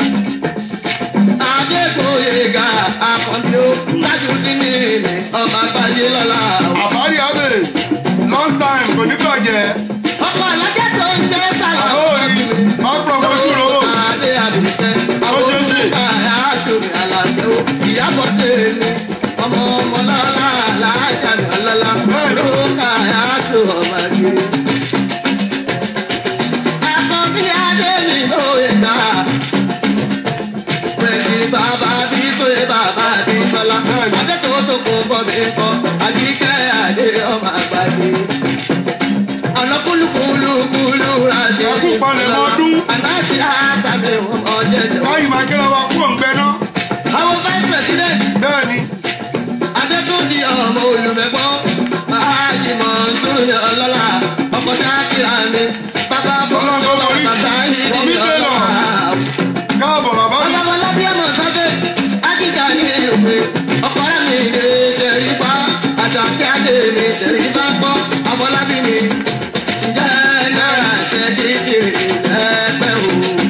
Adégbòyega Akànbí ó Tajudeen ní ọmọ àgbáyé lọ́la. àbárí abẹ́ long time kò ní bàjẹ́ Ọkọ̀ alájẹ́ tó ń jẹ́ sàlá. àbóòrí má from ojú rówó Adé Àbíkẹ́. Àwọn Ó ṣeé ṣe. olùkọ́ àádọ́rin àlàjẹ́ ó. Ìyábọ̀ tèmi. Ọmọ ọmọ lọ́la alájà mi ọlọ́lá. Bẹ́ẹ̀ni. Olùkọ́ àádọ́ ọmọ rẹ̀. Akànbí Adé mi lóye gbà. Pẹ̀sì bàbá bí sóye bàbá bí sọlá. Bẹ́ẹ̀ni. Adé tó tó kún bọ́ mi kọ́. Àbíkẹ́ Adé ọmọ àgbàdé. Ọ̀nà kúlùkúlùkúlù ra ṣe. Ẹkú palẹ̀mọ́ ọdún. Ànáṣe àgbàgbé wọn ọ̀jẹ̀jẹ̀. báyìí máa kíra wa kú òǹgbẹ náà Àwọn vice president bẹ́ẹ̀ ni Adétúnjì ọmọ olùmẹ̀gbọ́n. Báàjì Mọ̀nsúrù yọ ọlọ́lá. Ọkọ̀ Ṣákìrà mi. Bàbá Ọlọ́run tó Bọ̀sọ̀ wọrí. Bàtà yìí Wọ̀mí ní Taylor. ọlọ́lá. káàbọ̀ bàbá mi Ọlọ́wọ́lá bí ọmọ sábẹ́, Ajíjà ní ìwé, ọkọ̀rẹ́ mi lè ṣẹ̀rí pa, àṣàkẹ́ àdé mi ṣẹ̀rí bá gbọ́, Ọmọlábí mi. Ǹjẹ́ náírà ṣe dídì lẹ́gbẹ́ o?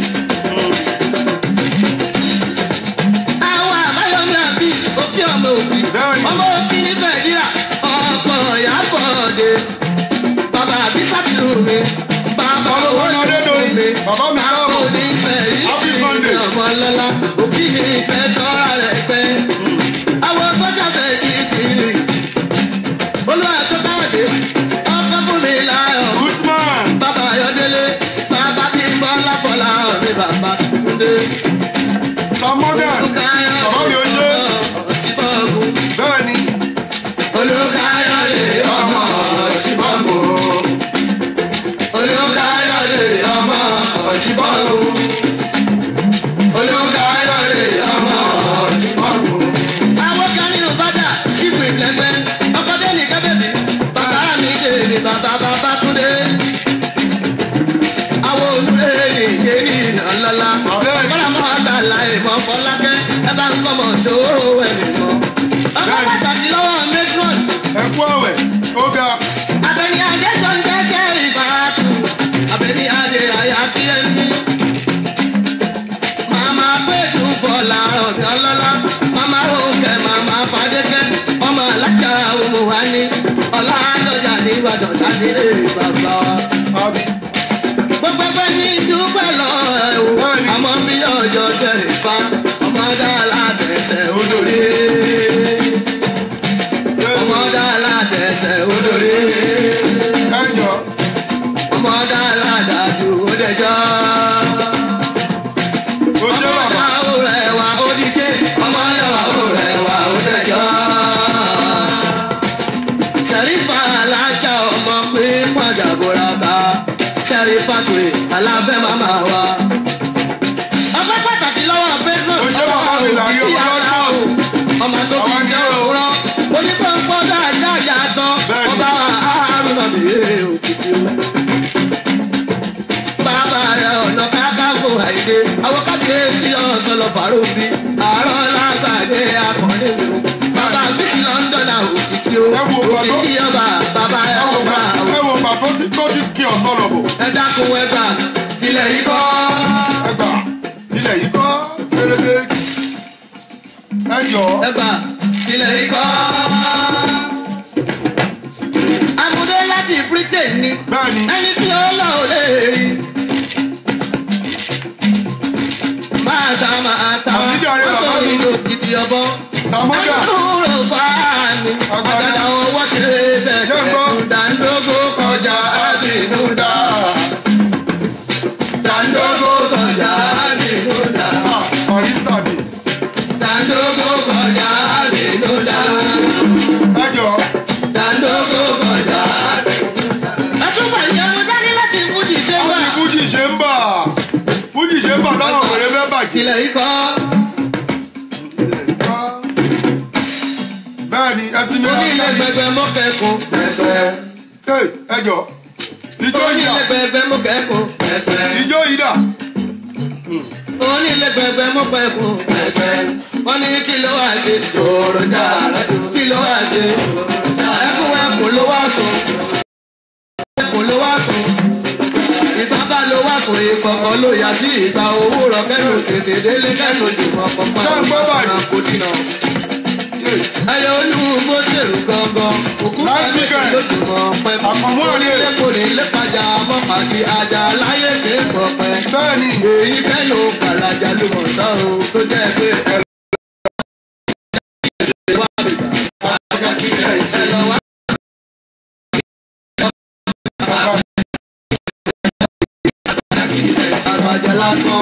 Àwọn àbáyọ̀mí àbís òkè ọmọ òbí, Bẹ́ẹ̀ni. ọmọ òbí ní Nàìjíríà, ọkọ̀ ìyàbọ̀ òde, bàbá àbí sátìlù mi, bàbá Sọ́lọ́ owó wọn ìlú Adédoyin. mi, Bàbá mi káàbọ̀. bàbá òní ìfẹ́ yìí Happy Sunday. ọmọ lọ́la òbí mi fẹ́ sọ́ra rẹ̀ pẹ́. àwọn sọ́jà ṣe kí ti rí. olúwa tó káwọ̀dé ọkọ fún mi láyọ̀. Gutman bàbá ayọ̀délé bàbá bí bọ́ lápọ̀lá mi bàbá kúndé. Sam Morgan bàbá mi ò ṣe òsínbọ̀gùn. bẹ́ẹ̀ ni olùkáyọ̀dé ọmọ òsínbọ̀gùn. olùkáyọ̀dé ọmọ òsínbọ̀gùn. olùkáyọ̀dé ọmọ òsínbọ̀gùn. àwọn kan ní òbádà ṣífù ìlẹ́gbẹ́ ọkọ̀dé ní kábẹ́bí bàbá mi ṣe ní bàbá bàbá túndé. àwọn olùdé nìké ní ìnàlọ́lá. Bẹ́ẹ̀ni. ọ̀pọ̀lọpọ̀ mọ́ àgbàlá ìmọ̀ fọlákẹ́ ẹ bá ń kọ́mọ̀ ṣòro ẹ̀mí mọ́. ọkọ̀ Bẹ́ẹ̀ni. pàtàkì lọ́wọ́ matron ẹ̀kú àwẹ̀ ó ga abẹni adé tó ń dẹ́sẹ̀ ìbátu abẹni adé àyà kí ẹ ní. màmá péjú bọ̀là ọ̀dọ́ ọlọ́lá màmá òkè màmá fàdékẹ́ ọmọ alájà òmù wa ní ọ̀là àdọ́jà ní ìbàdàn sádìrè bàbá wa. àbí gbogbo ẹgbẹ́ ní dúpẹ́ lọ ẹ̀ o Bẹ́ẹ̀ni. àmọ́ bí ọjọ́ sẹ́rìn fa ọmọ dáàlà tẹ̀sẹ̀ olórí ọmọ dáàlà tẹ̀sẹ̀ olórí ẹ̀jọ̀ ọmọ dáàlà dájú ó dẹjọ́. ó jẹ́ bàbá Sẹ̀rífà alájà ọmọ pé pàjàbọ̀ra ta. Sẹ̀rífà pé alábẹ́ màmá wa. Ọpẹ́ pàtàkì lọ́wọ́ àwọn kábíyèsí ọ̀sọ̀lọ̀ fàrọ̀bì àárọ̀ lágbàdé akọ̀ni mi o. bàbá bísí lọ́ńdọ̀nà òkìkí o Ẹ wo bàbá- òkìkí ọba bàbá ẹ wo ọba bà- o. ẹ wo bà tó ti tó ti kí ọ̀sán lọ bọ̀ ẹ dákun ẹ gbà tilẹ̀ yìí kọ́. ẹgbà tilẹ̀ yìí kọ́ péréte ẹ jọ ẹ gbà tilẹ̀ yìí kọ́. amúdé láti britain ni bẹ́ẹ̀ ni ẹni tí ó lọ ò lè rí. máa ta máa ta Àbíjà rẹ̀ wọ́n bàbá sọ mi. nínú gidi ọbọ. sàmúdà àdúró bá mi Àgbàdá. àgbàdá owó ṣe Ṣé ń gbọ́? bẹ̀rẹ̀ dàńdógó kọjá àbínúdá. dàńdógó kọjá àbínúdá. barista ni dàńdógó kọjá àbínúdá. ẹ jọ dàńdógó kọjá àbínúdá. ẹtúbọ̀ ìyẹn mo dání láti fújì ṣe ó wá. ti fújì ṣe ń bà fújì ṣe ń bà táwọn òwèrè fẹ́ bàjẹ́ ilẹ̀ yìí kọ́. bẹ́ẹ̀ ni ẹsìn mi onílé lásán gbẹgbẹ mọ́kẹ́kùn pẹ̀pẹ́. ẹ jọ ìjọ yìí onílé dà gbẹgbẹ mọ́kẹ́kùn pẹ̀pẹ́. ìjọ yìí dà onílé gbẹgbẹ mọ́kẹ́kùn pẹ̀pẹ́. wọ́n ní kí ló wá ṣe tòrò dára kí ló wá ṣe ẹkún ẹkún ló wá sùn ẹkún ló wá sùn ìgbà bá ló wá sùn ìkọ̀kọ̀ ló yà sí ìgbà òwúrọ̀ kẹ́nu tètè délé kẹ́nu jùmọ̀ pọ̀pọ̀ Ṣé ń gbọ́ báyìí? kò dínà ẹyẹ olúwo ṣèrú gangan òkú Last kẹ́lẹ́ weekend. lójúmọ́ pẹ́ Àkànmú àlè. onílé kò ní lépajà mọ́pàdé ajá láyé kéèkọ̀ pẹ́ bẹ́ẹ̀ ni èyí kẹ́nu kàràjà ló mọ̀ sá o tó jẹ́ pé ẹ wá bìbà ẹ lọ wá. àgbàjà lásán.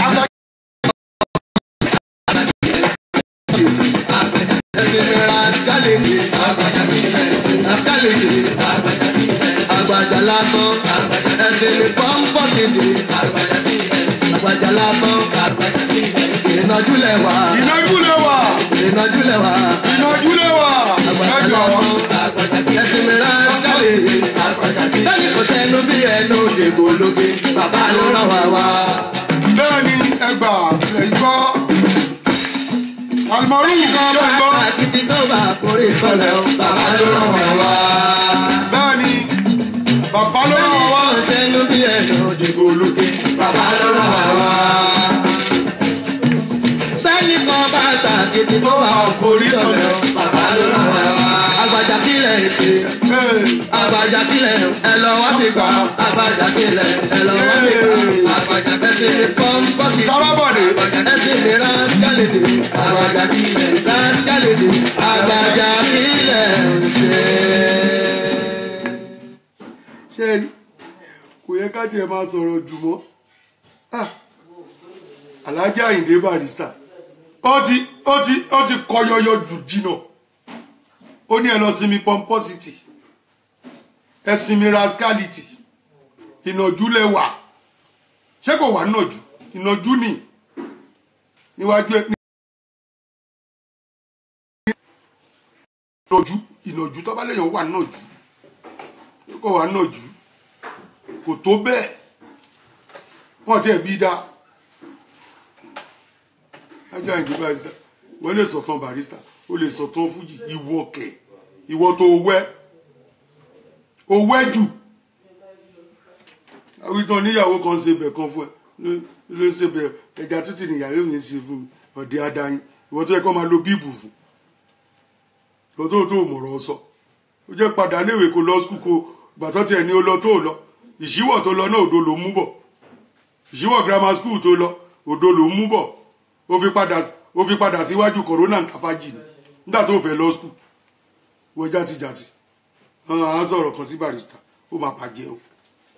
ẹsẹ̀ mi ra skálẹ̀tì skálẹ̀tì àgbàjà lásán ẹsẹ̀ mi pọ́ńpọ́sìtì àgbàjà lásán ìnájú lẹ́wà ìnájú lẹ́wà ìnájú lẹ́wà ìnájú lẹ́wà ẹ àgbàjà jọ lásán ẹsẹ̀ mi ra skálẹ̀tì lẹ́yìn kò sẹ́nu bí ẹnu dèbò lóge bàbá ló rán wa wá. bẹ́ẹ̀ ni ẹgbà lẹ́yìn gbọ́ alimọ̀rú lẹ́yìn ṣe kan ń bá gbọ́ kàkìtì tó bá kórè sọ̀lẹ̀ o bàbá ló rán wa wá. bẹ́ẹ̀ ni bàbá ló rán wa wá sẹ́nu bí ẹnu dìbò lókè bàbá ló rán wa wá. bẹ́ẹ̀ni kan bá ta kìtì tó wà forí sọ̀lẹ̀ o bàbá ló rán wa wá. àgbàjà kílẹ̀ ṣe Ee, àgbàjà kílẹ̀ ẹ lọ wá mi gbà àgbàjà kílẹ̀ ẹ lọ wá mi gbà àgbàjà kẹsì pọ́ńpọ́sì. sábàbọ̀dé ẹsẹ̀ mi rásíkálẹ̀dì àgbàjà kílẹ̀ rásíkálẹ̀dì àgbàjà kílẹ̀ ṣe. ṣe é rí kò yẹ ká tiẹ̀ máa sọ̀rọ̀ jù mọ́ Ah, Alhaji Ayinde Barrister ó ti ó ti ó ti kọ yọyọ jù jìnnà ó ní ẹ lọ sinmi pomposity ẹ sinmi rascality ìnàjú lẹwà ṣé kò wà nàjú ìnàjú ni níwájú ẹ ìnàjú ìnàjú tó bá lèèyàn wà nàjú kò wà nàjú kò tó bẹ́ẹ̀ wọ́n ti ẹ̀ bí dá Alhaji Ayinde Barrister wọ́n lè sọ̀tàn Barrister ó lè sọ̀tàn fújì ìwọ kẹ̀ ìwọ tó wẹ́ ó wẹ́ jù àwítán níyàwó kan ṣe bẹ̀ kan fún ẹ ló- ló ń ṣe bẹ̀ ẹja tútù níyàwó mi ń ṣe fún mi ọ̀dẹ̀ adáyín ìwọ tó yẹ kó máa lo bíìbù fún ìwọ tó tó mọ̀rọ̀ sọ ó jẹ́ padà léèwé kó lọ skul kó gbàtọ́ tiẹ̀ ní ó lọ tó lọ ìṣíwọ̀ tó lọ náà òdo ló mú bọ̀ ìṣíwọ̀ grammar school tó lọ òdo ló mú bọ̀ ó fi padà ó fi padà síwájú corona ntàfàjì ni nígbà tó fẹ́ lọ skul wọ játijàti à ń sọ̀rọ̀ kan sí Barrister ó máa bàjẹ́ o.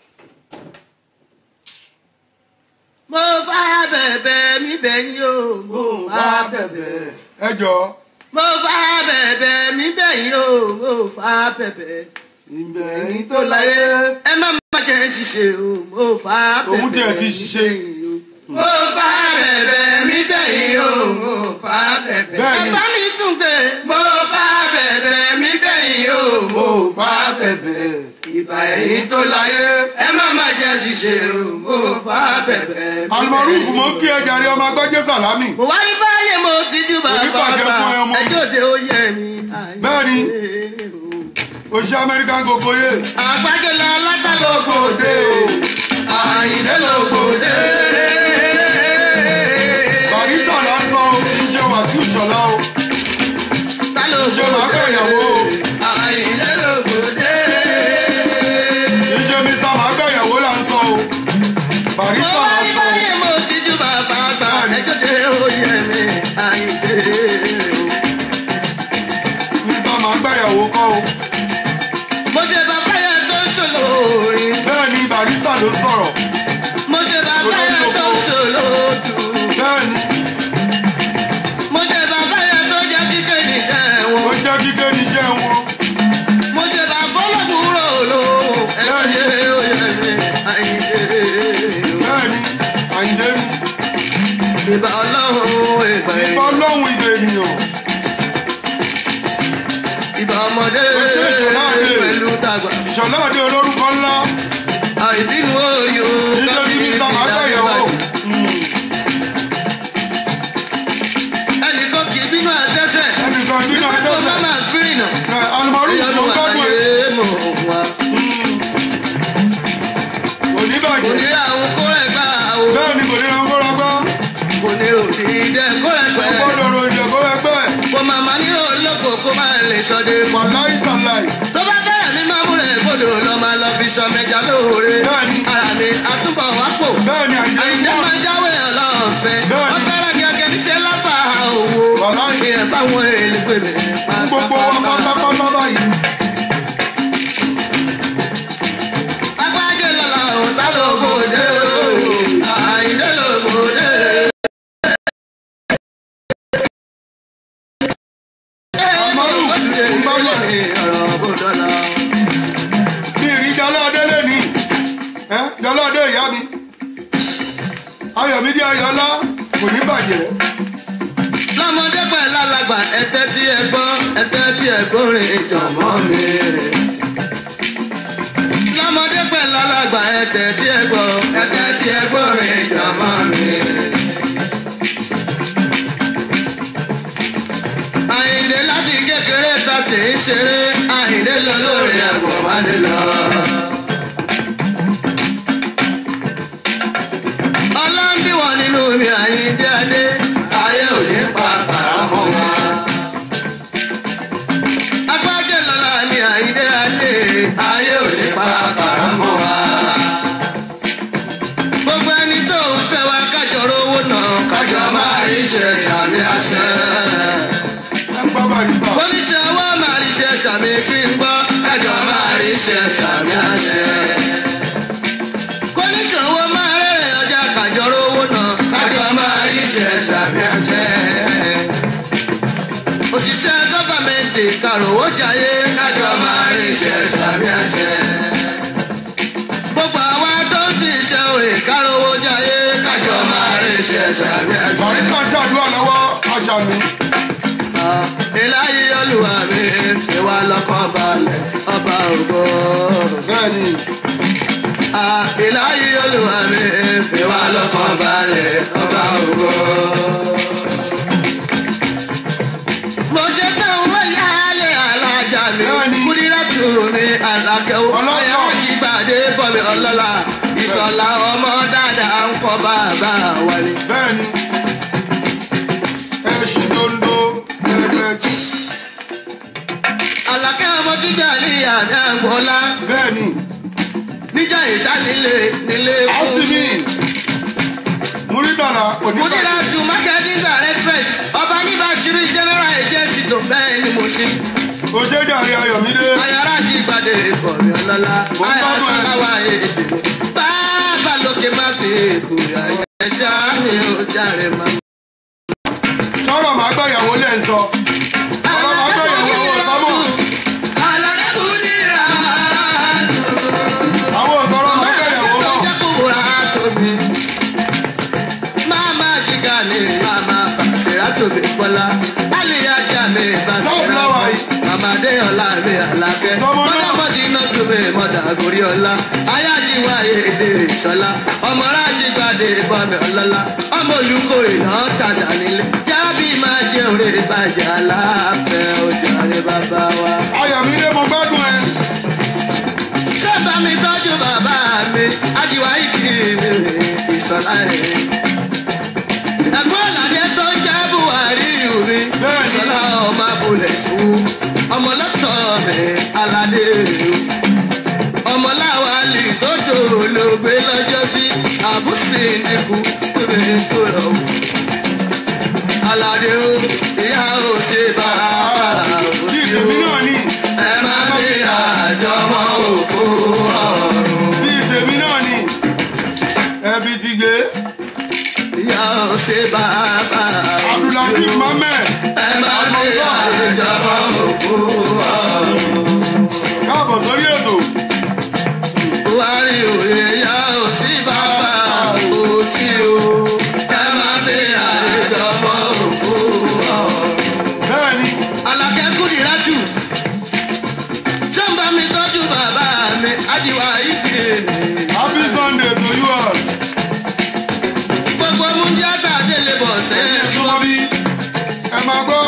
mo bá bẹ̀bẹ̀ mi bẹ̀yìn o mo bá bẹ̀bẹ̀. ẹ jọ mo bá bẹ̀bẹ̀ mi bẹ̀yìn o mo bá bẹ̀bẹ̀. ìbẹ̀yìn tó láyé ẹ má má jẹ́ ṣiṣẹ́ o mo bá bẹ̀bẹ̀ Òun tiẹ̀ ti mi ṣiṣẹ́. bẹ̀yìn o. mo bá bẹ̀bẹ̀ mi bẹ̀yìn o mo bá bẹ̀bẹ̀. Bẹ́ẹ̀ni. ẹ bá mi tún gbé. mo bá bẹ̀bẹ̀ mi bẹ̀yìn o mo bá bẹ̀bẹ̀. ìgbà ẹ̀yìn tó láyé ẹ má má jẹ́ ṣiṣẹ́ o mo fà bẹ̀bẹ̀. alimọ̀rúfù mọ́ kí ẹ jàre ọmọ agbájẹ́ sàlámì mo wá ní báyé mo ti jú bàbá Oníbàjẹ́ fún ẹ ọmọ. ẹjọ́ de ó yẹ mi. Bẹ́ẹ̀ni. òṣìṣẹ́ amẹ́ríkà gbogbo yé àgbájọ lọ látàlógbòde o àyìnlẹ́ lógbòde. barista lásán o ìjọ wàsíù ṣọlá o ìjọ màá bẹ̀ ìyàwó o àyìnlẹ́ lógbòde. ìjọ mr màá bẹ̀ ìyàwó là ń sọ o mo barista wá ní lásán báyé mo ti jú bàbá àgbà ẹjọ́ de ó yẹ mi. àyìnlẹ́ o mr màá bẹ̀ ìyàwó kọ́ o mo ṣe bàbá yẹn tó ń ṣòlò orin. bẹ́ẹ̀ ni barista ló sọ̀rọ̀ mo ṣe bàbá yẹn tó ń ṣòlò dùn. bẹ́ẹ̀ ni mo ṣe bàbá yẹn tó jẹ́ kíkẹ́ níṣẹ́ ó wọn. jẹ́ kíké níṣẹ́ wọn mo ṣe bàbá ọlọ́kùnrin olóhùn ẹ̀yẹ oyè mi àyíké. bẹ́ẹ̀ ni àyìndé ni ìbá ọlọ́run ìgbà yìí. ìbọn lọ́hùn ìdè ènìyàn ìbá ọmọdé Ó ṣe é ṣe láàrin. pẹ̀lú tàgbà. ìṣọ̀lá àdé olórúkọ ńlá àìbínú oyè o. ìjọ ní mr màá bẹ̀ ìyàwó ẹnìkan kì í bínú àtẹ́sẹ̀. ẹnìkan nínú nígbà tó bá àjọṣe máa fírì nà. alimọ̀rúfù ló ń gbádùn ẹ̀ ayé mọ̀ wá. kò ní kò bàjẹ́ ní àwọn kórè gbà o. bẹ́ẹ̀ ni kò ní ra ń kóra gbọ́ kò ní òdì jẹ kórè kò pẹ́. gbọ́dọ̀ ro ìjẹ̀kọ́ ẹgbẹ́ kò màmá nílò olóko kó máa lè sọdẹ. wàláì tàláì tó bá bẹ̀rẹ̀ mi máa múlẹ̀ gbọ́dọ̀ lọ máa lọ fi sọ mẹ́ja lóore. Bẹ́ẹ̀ni. ara mi àtúbọ̀ wá pò. bẹ́ẹ̀ ni àyìndé ń àyìndé bọ̀ máa jáwé ọlọ́ọ̀fẹ́. Bẹ́ẹ̀ni. ọ̀fẹ́rẹ́ gẹ́gẹ́ níṣẹ́ lábà owó. Wàláì. ìyẹn báwọn èlé pè mí. fún gbogbo wa pátápátá báyìí agbájé lọ́la òun tá ló gbòde o. àyìndé ló gbòde. Àmọ́rù, ń bá lọ. ọ̀rọ̀ bó dọ́là. bí ìrí jalóde lè ní ẹ́ jalóde ìyá mi ayọ̀mídé ayọ̀lá kò ní bàjẹ́ lọ́mọdé pẹ̀lú alàgbà ẹ̀tẹ́ tí ẹ gbọ́ ẹ̀tẹ́ tí ẹ gbórin ìjọ̀mọ́ mi. lọ́mọdé pẹ̀lú alàgbà ẹ̀tẹ́ tí ẹ gbọ́ ẹ̀tẹ́ tí ẹ gbórin ìjọ̀mọ́ mi. àyìndé láti kékeré ta tì í ṣeré àyìndé lọ lórí ẹ̀gbọ́n wá lè lọ. ọlọ́ndì wọ̀ nínú mi àyíndé adé ayé ò ní pa àràmọ́ wa. agbájé lọ́la mi àyíndé adé ayé ò ní pa àràmọ́ wa. gbogbo ẹni tó ń fẹ́ wa kájọrọ owó náà kájọ máa rí iṣẹ́ sàmì àṣẹ. ẹ ń gbọ́ barista oníṣẹ́ wa máa rí iṣẹ́ sàmì kí n gbọ́ kájọ máa rí iṣẹ́ sàmì àṣẹ kọ́níṣòwò máa rẹ̀rẹ̀ ọjà kàjọrò owó náà kájọ máa rí iṣẹ́ sàmì àṣẹ. òṣìṣẹ́ gọ́fàmẹ̀ntì kàròwó jayé kájọ máa rí iṣẹ́ sàmì àṣẹ. gbogbo àwa tó ń ti ṣe òrè kàròwó jayé kájọ máa rí iṣẹ́ sàmì àṣẹ. barista ń ṣàdúrà lọ́wọ́ aṣàmì ìláyé olúwa mi fi wá lọ́kàn balẹ̀ ọba ògo. bẹ́ẹ̀ ni ìláyé olúwa mi fi wá lọ́kàn balẹ̀ ọba ògo. mo ṣe tán owó yálé alájà mi Bẹ́ẹ̀ni. kúrírà tù mí alákẹ́wò Ọlọ́sàn. ọ̀yà ti gbàdé bọ̀ mi ọlọ́lá ìsọ̀lá ọmọ dáadáa ń kọ́ bàbá wa ni. bẹ́ẹ̀ ni ẹ ṣì dondo ẹgbẹ́ àlàkẹ́ ọmọ jíjà ní àmì àgbọ̀lá bẹ́ẹ̀ ni níjà ìsánilé nílé àṣìmí múrídàlà Mudira oníbàjẹ́ to marketing directress ọba nígbà ṣírí general agency tó bẹ́ẹ̀ ni mo ṣe. òṣèjàre ayọ̀mídé Ayára ti gbàdé ìkọ̀rẹ́ ọlọ́lá. Mo ń Ayá gbádùn ẹ̀. sáláwá èdè. Bàbá lókè má fi èkó ayẹ. Ẹ̀ṣá mi ò járe má. sọ̀rọ̀ màá gbàyàwó lẹ́ ń sọ ọ̀rọ̀ màá gbàyàwó àwọn sọ́mọ̀ Aláré Mudira. àwọn sọ̀rọ̀ màá gbàyàwó Bàbá náà jẹ́ kúbúra tóbi. Máma jìgá ni màmá Bàṣírà tóbi Bọ́lá. Aliya jà mi Bàṣírà Sunflower yìí. Màmá Adéyọ̀lá mi Àlàkẹ́. Sọmọ náà. Mọ́dàmọ́dì náà tó mi mọ̀dà gorí ọlá ayájíwá èdè ìṣọlá ọmọ rájí gbàdé bọ́mi ọlọ́lá ọmọ olùkórè náà tàṣà nílé jábì máa jẹ òrè bàjẹ́ aláàfẹ́ òjàre bàbá wa. ayọ̀mídé mo gbádùn ẹ. ṣé bá mi tọ́jú bàbá mi ajíwá ìkí mi ìṣọlá rẹ̀. ẹ̀gbọ́n ìlànà tó ń jẹ́ buhari yù mí Bẹ́ẹ̀ni. ìṣọlá ọmọ abúlé sùn ọmọ lọ́tọ̀ mi aládé rẹ̀ ọmọláwálì tó jòrò gbé lọ́jọ́ sí àbúsí nìkú tóbi tó lọ. aládé o ìyá ò ṣe bá a bí òsì o tèmi náà ní ẹ má bí àjọmọ́ òkú ọ̀run. bí tèmi náà ní ẹbí ti gbé ìyá ò ṣe bá a abdulhakeem òsì o mohammed ẹ má bí àjọmọ́ òkú ọ̀run. káàbọ̀ sórí ètò buhari òye ìyá ò sí bàbá òsì o ẹ má bí àjọmọ́ òkú ọ̀run. bẹ́ẹ̀ ni Àlàkẹ́ Kúdírátù. Ṣé ń bá mi tọ́jú bàbá mi? Ajíwá ìdí èmi. happy sunday to you all Gbogbo múndíátà délé bọ̀ ẹ sẹ́yìn. súnmọ́ bí ẹ máa gbọ́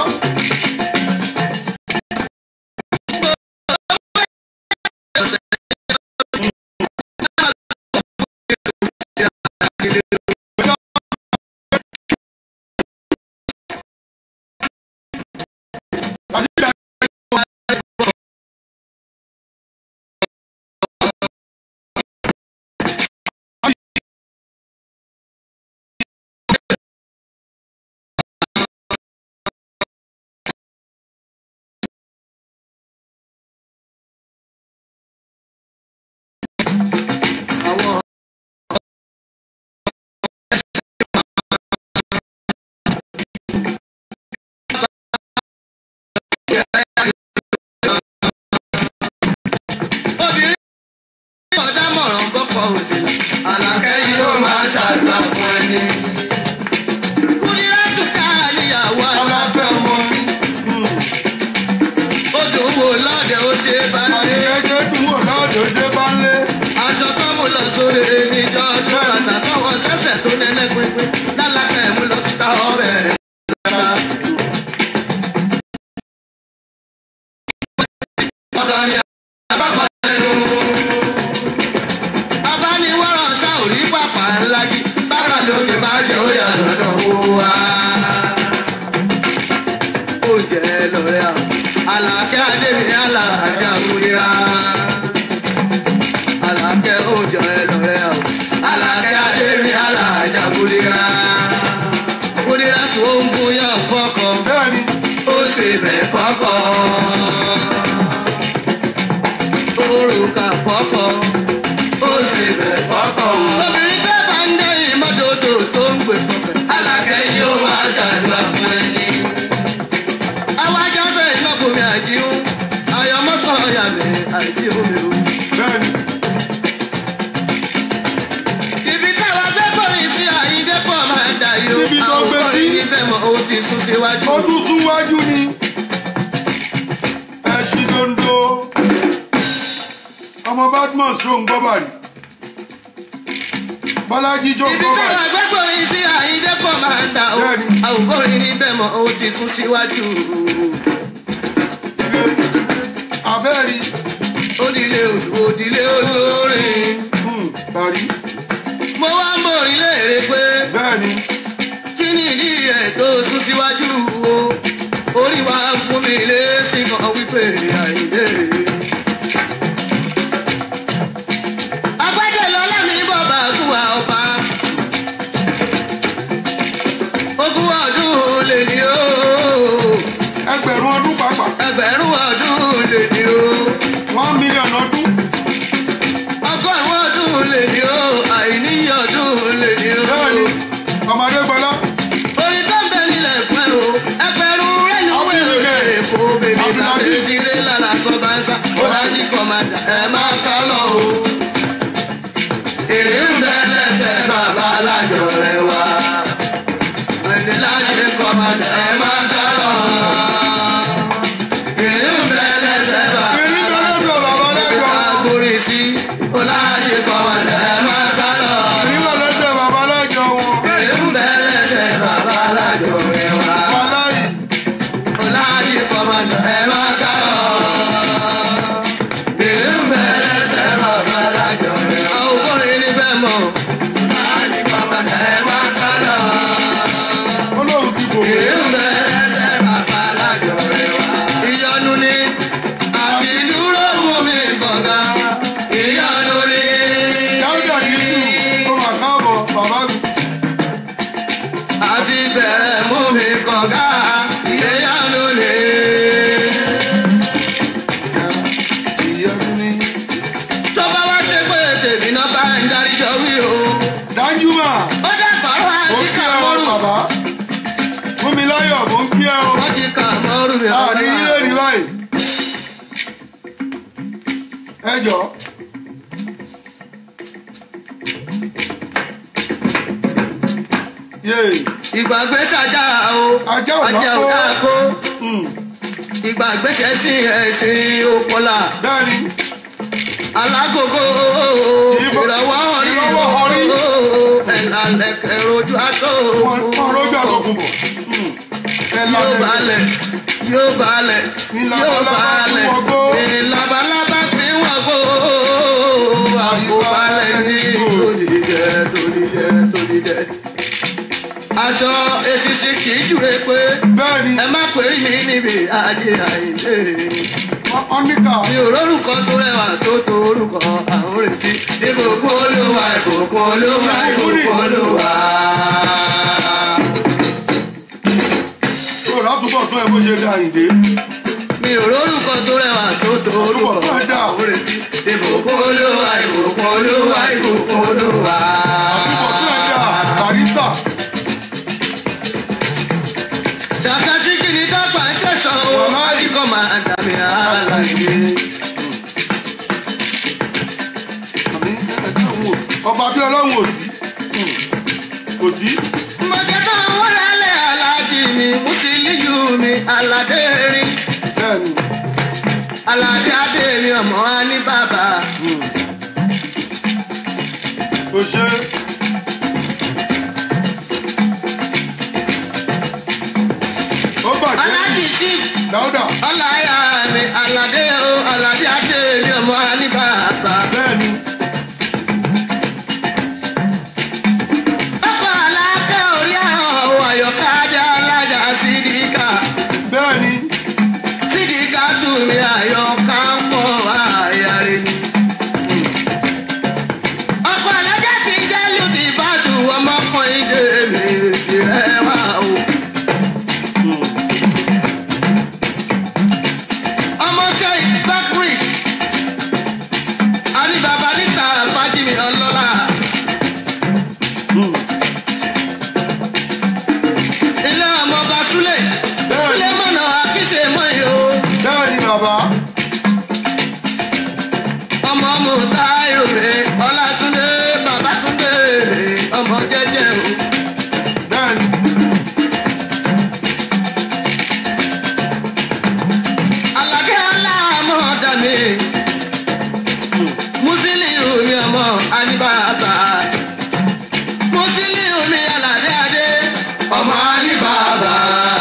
Àwọn obìnrin náà dámọ̀ràn bọ́kọ̀ òṣèlú. Àlàkẹ́ yìí ó máa ṣàgbà fún ẹni. Kúdírátù ká níyàwó aláfẹ́ ọmọ mi. Odò wo lọ́dẹ̀ ó ṣe bá dé. àyẹ̀kẹ́ dùn wò lọ́dọ̀ ṣe bá ń lé aṣọ tó mú lọ sórí níjọ ọdún bàtà tó wọ sẹsẹ tó nẹnẹ pínpín lálákà ẹ mú lọ síta ọbẹ rẹ. ọ̀dọ̀ ni àbákan lẹ́nu. abániwọ́rọ̀ tá ò rí pàpà ńlá jí bára lóde máa jẹ́ ó yà lọ́dọ̀ wó wa. ó jẹ́ lọ́rẹ́ àwọn àlàkẹ́ adébí alájà múlẹ́ra alakẹ oúnjẹ ẹlọrẹ o alakẹ adémi alajà kúlira kúlira tó ń bóyá fọkọ bẹ́ẹ̀ ni ó sì bẹ fọkọ òrùka fọkọ ó sì bẹ fọkọ. obìnrin tẹ́ bá ń dé ìmọ́tòtò tó ń gbé fọkàn alakẹ yóò máa ṣàdúrà fún ẹni. àwọn ajásẹ̀ ìnákùnrin àjíhùn ayọ̀mọ́sán ọ̀yà mi àjíhùn mi ò. bẹ́ẹ̀ ni ibi táwa gbé kọ́rin sí àyíndé pọ̀ máa ń dà yó. Níbi tó gbé sí. àwọn ibẹ̀ mọ̀ ó ti sún síwájú. ó tún sún wájú ni ẹ ṣí dondo ọmọ badmus ló ń gbọ́ bàrí bọ́lájí jó ń ibi gbọ́ táwa bàrí gbé kọ́rin sí àyíndé pọ̀ máa ń dà ó. Bẹ́ẹ̀ni. àwọn kọ́rin ibẹ̀ mọ̀ ó ti sún síwájú. abẹ́rí òdìlé odò òdìlé olórin. hmm, bàrí mo wá mọ̀ ilé èrè pé bẹ́ẹ̀ ni kí ni ìdí ẹ̀ tó sún síwájú o. orí wa fún mi lé sí kan wípé àyíndé. agbájẹ́ lọ́lá mi bọ̀ bá tún wa ọba. ogún ọdún lè ní o ẹgbẹ̀rún ọdún pàápàá ẹgbẹ̀rún ọdún lè ní o one million ọdún ọgọ́rùn-ún ọdún lè ní o àìníyí ọdún lè ní o. bẹ́ẹ̀ ni ọmọdé gbọ́lá orin tó ń bẹ nílẹ̀ fún ẹ o ẹgbẹ̀rún rẹ̀ ní owó èrò èkó bèbí láti ìdílé lára sọ bá ń sá ọ̀làjì kọ̀mádà ẹ̀ máa ká lọ o. èrè ń bẹ lẹ́sẹ̀ bàbá alájọ rẹ̀ wá. ẹni láti kọ̀mádà ẹ̀ máa ká lọ. èrè ń bẹ lẹ́sẹ̀ bàbá èyí bẹ́ẹ̀ sọ bàbá lẹ́jọ́ táyọ̀ mò ń kí ẹ o wọ́n ti kà mọ́rù mi àrí ilé rí báyìí ẹ jọ yéè ìgbàgbé ṣàjà o Ajá ò ajá ò lọ́kọ́. dáko hmm, ìgbàgbé ṣẹ̀sìn ẹ̀sìn òpọ̀là bẹ́ẹ̀ni alágógó Ìbọn- ìrọ̀wọ́ orí ìrọ̀wọ́ orí. ẹ̀là lẹ̀kẹ̀ rojú àtó wọn wọn rójú àtọkùn bọ̀ hmm, ẹ yóò lálẹ́ balẹ̀ yóò balẹ̀ Ní yóò labalábá fi balẹ̀ wọgbó. ní labalábá fi wọgbó àpò balẹ̀ ní tòdìjẹ tòdìjẹ tòdìjẹ. aṣọ èsìsì kì í júre pé bẹ́ẹ̀ni ẹ má pèrè mí níbi ajé àìlè ọ́nìkà mi ò rórúkọ tó rẹwà tó tó orúkọ àwọn retí ìbùkún olúwa ìbùkún olúwa ìbùkún olúwa. tó látúbọ̀ tó ẹ bó ṣe dá àyìndé mi ò rórúkọ tó rẹwà tó tó orúkọ Àtúbọ̀ tó ẹ dá. àwọn retí ìbùkún olúwa ìbùkún olúwa ìbùkún olúwa. àtúbọ̀ tó ẹ dá barista ṣàkàṣì kí ni dápà ń ṣẹ̀ṣọ́ o Wàláì. àdìgọ́ máa ń dàbí ara àyìndé ìdí. àmì ẹ̀ẹ́dẹ́ òun ò ọba bí ọlọ́run ò sí hmm, kò sí mọ̀jẹ̀ tó ń wọ́n lálẹ́ aláàjì mi mùsùlùmí mi aládé rí bẹ́ẹ̀ni aládé adé mi ọmọ wa ní bàbá. kò ṣe ó bàjẹ́ aláàjì sí chief dáúdà ọláyà mi aládé o aládé adé mi ọmọ wa ní bàbá. bẹ́ẹ̀ni ọkọ̀ alákẹ́ orí àwọn àyọ̀ká adé alájà sídìíkà bẹ́ẹ̀ni sídìíkà tù mí àyọ̀ká pọ̀ àyàrá ni. ọkọ̀ alájà kì í jẹ́ lùdì ìbàdàn ọmọkùnrin dé mi rẹ̀ wá o. ọmọ sẹ́yìn bákùrì àríbàbà níta fájìmí ọlọ́lá. ilé ọmọ ọba súlẹ̀ Bẹ́ẹ̀ni. súlẹ̀ mọ̀nà àkíṣe mọ́ yìí o. bẹ́ẹ̀ni bàbá ọmọ mo ta ìròyìn ọlátúndé babátúndé ọmọ jẹjẹ o. bẹ́ẹ̀ni alákẹ́ aláàmọ́ dàmí musiliu mi ọmọ anibaba musiliu mi aládé adé ọmọ anibaba.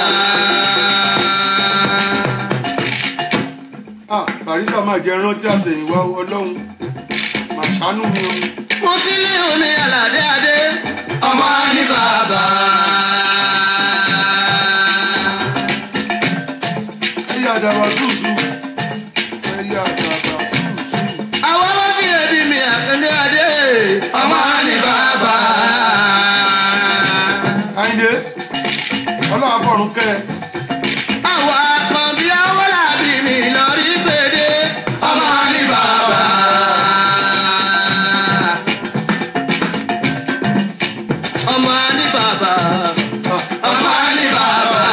ah barista máa jẹ rántí àtẹ̀yìnwá ọlọ́run màṣánú mi o musiliu mi aládé adé ọmọ anibaba. ẹ̀yà àdàbà sùsù ẹ̀yà àdàbà sùsù àwọn ọmọ bíi ẹbí mi àkàndé adé ọmọ anibaba. àyìndé ọlọ́run afọ̀run kẹ́ ẹ àwọn àpọ̀nbí àwọn làbí mi lọ rí gbèdé ọmọ anibaba. ọmọ anibaba. ọmọ anibaba.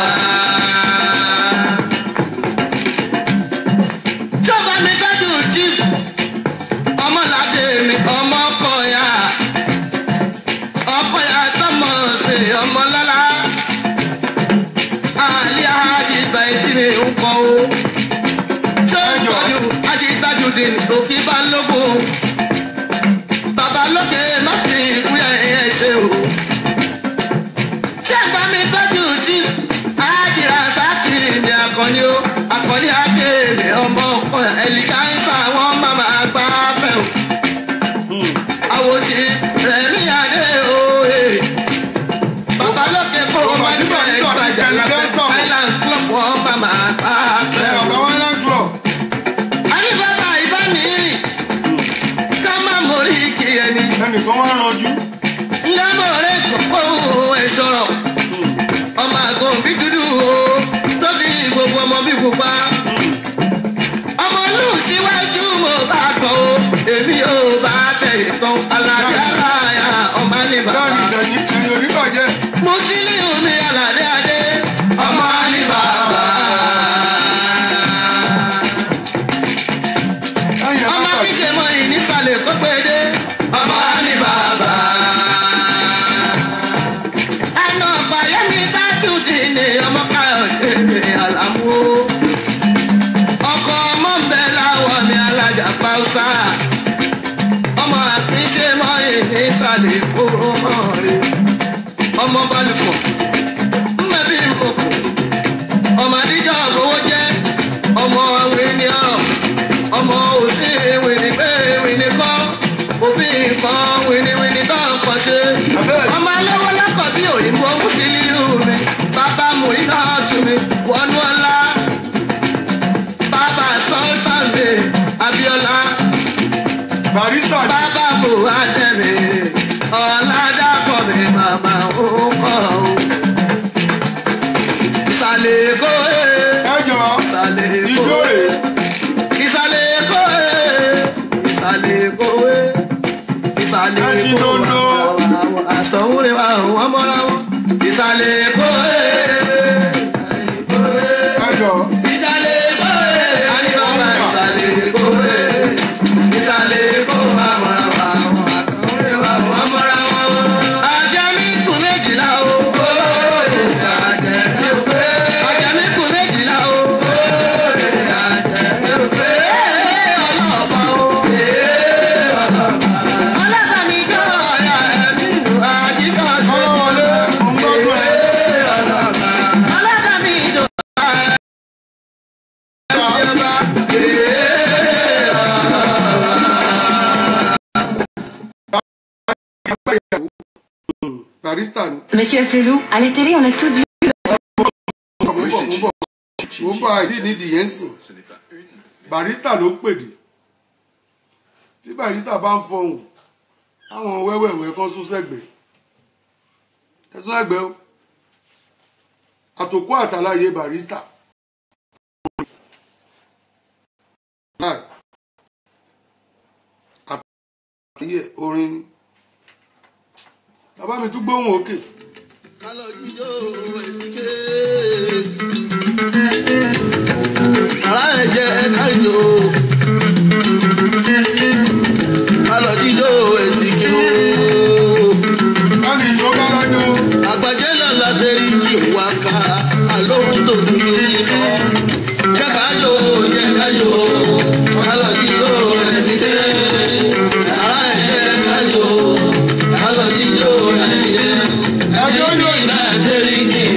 jọba mi dájú jí ọmọládé mi ọmọ kọyà ọkọyà tọmọ sí ọmọlálá àlẹ́ àjì bàìtì mi ń kọ́ o. ṣé ìjọyọ̀ àjì tajùdín òkè bá lógún. bàbá lókè má fi ìkúyà ẹ̀ ṣe o. ṣé ẹ̀gbọ́n mi tọ́jú jí àjìrà sákìrì ní akọni o. akọni akéèrè ọmọ ọkọ ẹ̀lìkáńsà wọn máa máa gbá fẹ́ o. àwòtí rẹ̀mí adé o. eh. bàbá lókè kó o má Bàbá tí jẹ́ bàbá tí bàbá ìgbàjà tí lábẹ́ Ẹ̀lìkáńsà. island club wọn máa máa gbá ẹ fẹ́ o ọ̀gá wọn yẹn club àní bàbá ìbánirìn ká má mórí kí ẹni ẹnìkan wá ranjú ńlámọ̀ rẹ̀ kọ́kọ́ ẹ̀ sọ̀rọ̀ ọmọ àgọ́ bí dúdú o tóbi gbogbo ọmọ bí pupa ọmọ lù síwájú mo bá kọ́ o èmi ò bá tẹ̀yìn kan aládé aláya ọmọ ní bàbá dáàni ìdẹ̀yìn ẹ̀yìn oníbàjẹ́ Musiliu mi aládé adé ìsàlẹ̀ èkó ẹ jọ ìsàlẹ̀ èkó ijó rè ìsàlẹ̀ èkó ìsàlẹ̀ èkó ìsàlẹ̀ Ẹṣin èkó dondo. àtọ̀hún rẹ̀ wà wọ́n mọ́ra wọn ìsàlẹ̀ èkó ẹ jọ ìsàlẹ̀ èkó alibaba ìsàlẹ̀ èkó ìsàlẹ̀ èkó wà mọ́ra wọn àtọ̀hún rẹ̀ wà wọ́n mọ́ra wọn. àjẹmí kù méjìlá o. àjẹmí kù àjẹmí kù méjìlá o. àjẹmí kù ọlọ́ọ̀bá o. ọlọ́ọ̀bá mi jọ ọ̀rẹ́ mi nù àjíkọ̀ ṣe. ọlọ́wọlé mo ń gbọ́dọ̀ ẹ ọlọ́ọ̀bá mi jọ ọ̀rẹ́ barista ni Monsieur Flelou, à la télé, on a tous vu. mo ń bọ̀ mo ń bọ̀ mo ń bọ̀ àìsí nídìí yẹn sìn barista ló ń pèdè tí barista bá ń fọhùn àwọn wẹ́wẹ̀wẹ́ kan sún sẹ́gbẹ̀ẹ́ ẹ sún ẹgbẹ́ o àtòkù àtàláyé barista láì àtàláyé orin ni bàbá mi tún gbóhùn òkè kálọ̀ jíjó èsìké. Ará ẹ̀jẹ̀ ẹ̀ka ìjò. Kálọ̀ jíjó èsìké o. láti ìṣọ́gbà lájọ́ Àgbàjẹ́ náà la ṣe rí kí n wá ká. Àlóhùn tó dúró yìí lọ. Jẹ́ ká yò jẹ́ ká yò. Kálọ̀ jíjó èsìké. Ará ẹ̀jẹ̀ ẹ̀ka ìjò. Kálọ̀ jíjó èsìké. ẹjọ́ yóò yìí.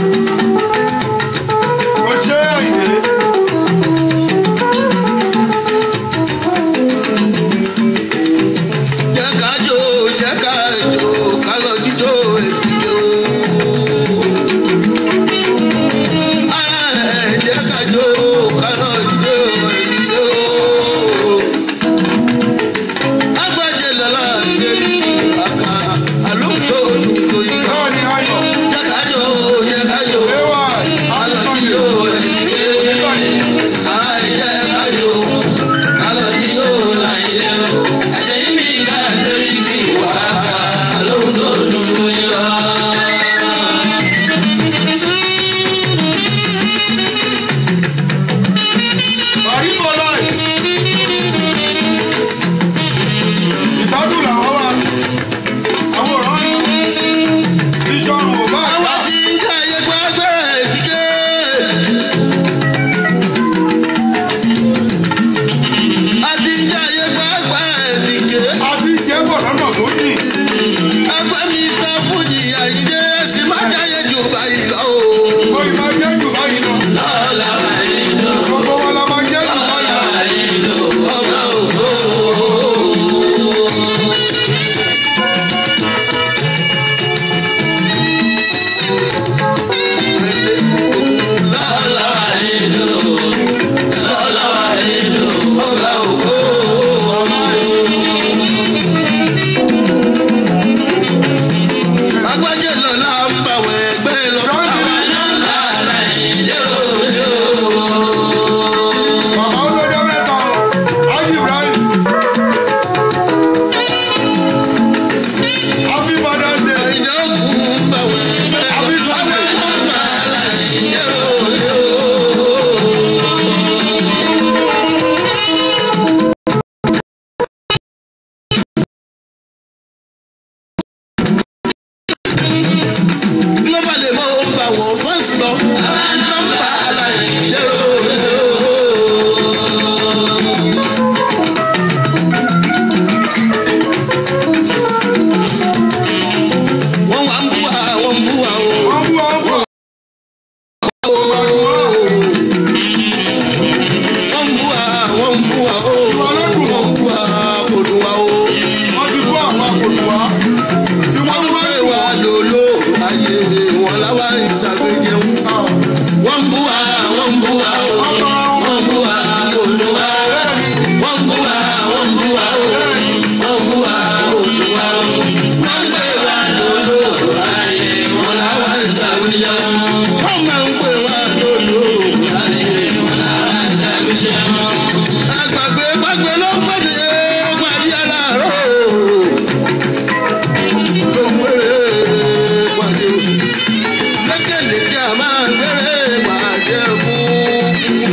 Ó ṣe àyè.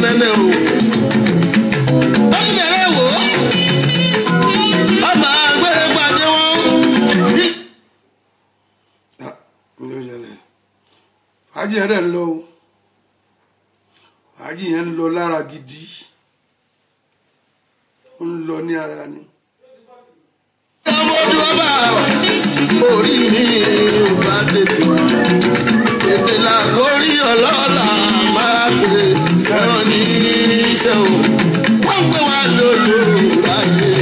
nẹ́nẹ́ o. ó ń bẹ̀rẹ̀ wò ó. ọba agbèrè pàdé wọn. Ah, ní ó yẹlẹ̀ fàájì yẹn rẹ̀ ń lọ o fàájì yẹn ń lọ lára gidi ó ń lọ ní ara ni ọmọdé ọba orí mi ò bá tètè tètè là lórí ọlọ́lá máa pè ẹ̀rọ ní iṣẹ́ o wọ́n pè wá lólo ráyè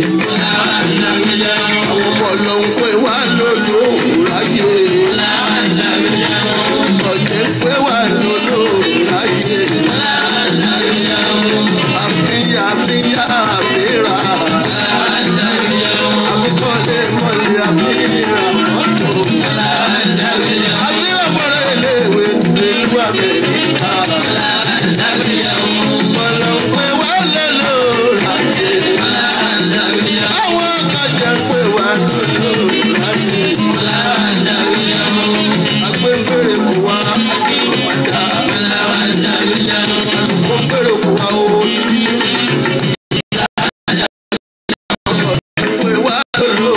àwọn ọmọ ló ń pè wá lólo ráyè ọ̀jẹ̀ ń pè wá lólo ráyè àfíyà àfíyà àfíra àbíkọ́lé mọ́lẹ̀ àbíra mọ́tò. àbíra mọ́lẹ̀ iléèwé ìlú Amẹ́ríkà. mọ̀lẹ́ pé wá lọ́lọ́ láti. àwọn kájà pé wá lọ́lọ́ láti. agbẹ́ngbèrè kò wá àti ìpàdà. agbẹ́ngbèrè kò wá o. pé wá lọ́lọ́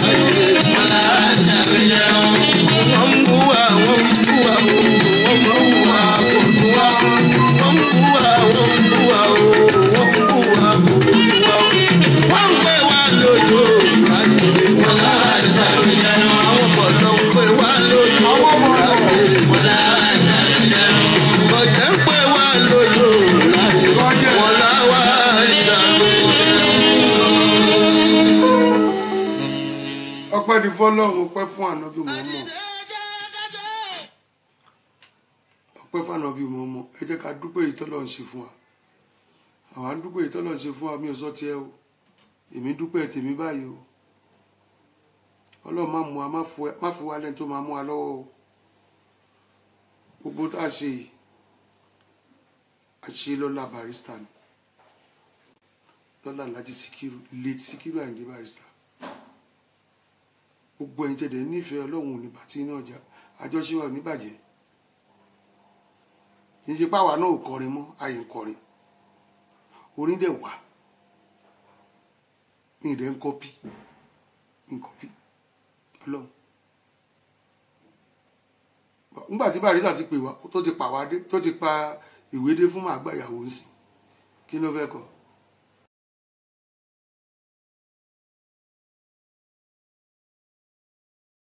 láti. wọ́n ń bú wa wọ́n ń bú wa o wọ́n mọ̀ ń wá kò bú wa wọ́n ń bú wa wọ́n ń bú wa o wọ́n ń bú wa kò bú wa o. wọ́n ń pè wá lójó láti wọ́n láti àwọn bọ̀dọ̀ ń pè wá lójó láti ọ̀jẹ̀ ń pè wá lójó láti wọ́n láwá ìdàgbé. ọpẹ́ ní fọ́lọ́run ọpẹ́ fún ànábì mọmọ ọpẹ́ fún ànábì mọmọ ẹ jẹ́ ká dúpẹ́ èyí tọ́lọ́ ń ṣe fún wa àwa ń dúpẹ́ èyí tọ́lọ́ ń ṣe fún wa mi ò sọ tiẹ̀ o èmi dúpẹ́ tèmi báyìí o ọlọ́run má mú wa má fu- má fi wá lẹ́ni tó máa mú wa lọ́wọ́ o gbogbo tá a ṣe yìí a ṣe lọ́la barista ni lọ́la Alhaji Síkírù late Síkírù Àyìndé barista gbogbo ẹ̀yin tẹ̀dẹ̀ nífẹ̀ẹ́ ọlọ́run ò ní bàtí iná ọjà àjọṣe wa ò ní bàjẹ́ kì í ṣe páwa náà ò kọrin mọ́ àyè ń kọrin orin dẹ̀ wà ní ìdẹ́ ń kọ́pì ń kọ́pì ọlọ́run nígbà tí barisa ti pè wá tó ti pa wá dé tó ti pa ìwé dé fún màgbà ìyàwó ń sìn kí ló fẹ́ kọ́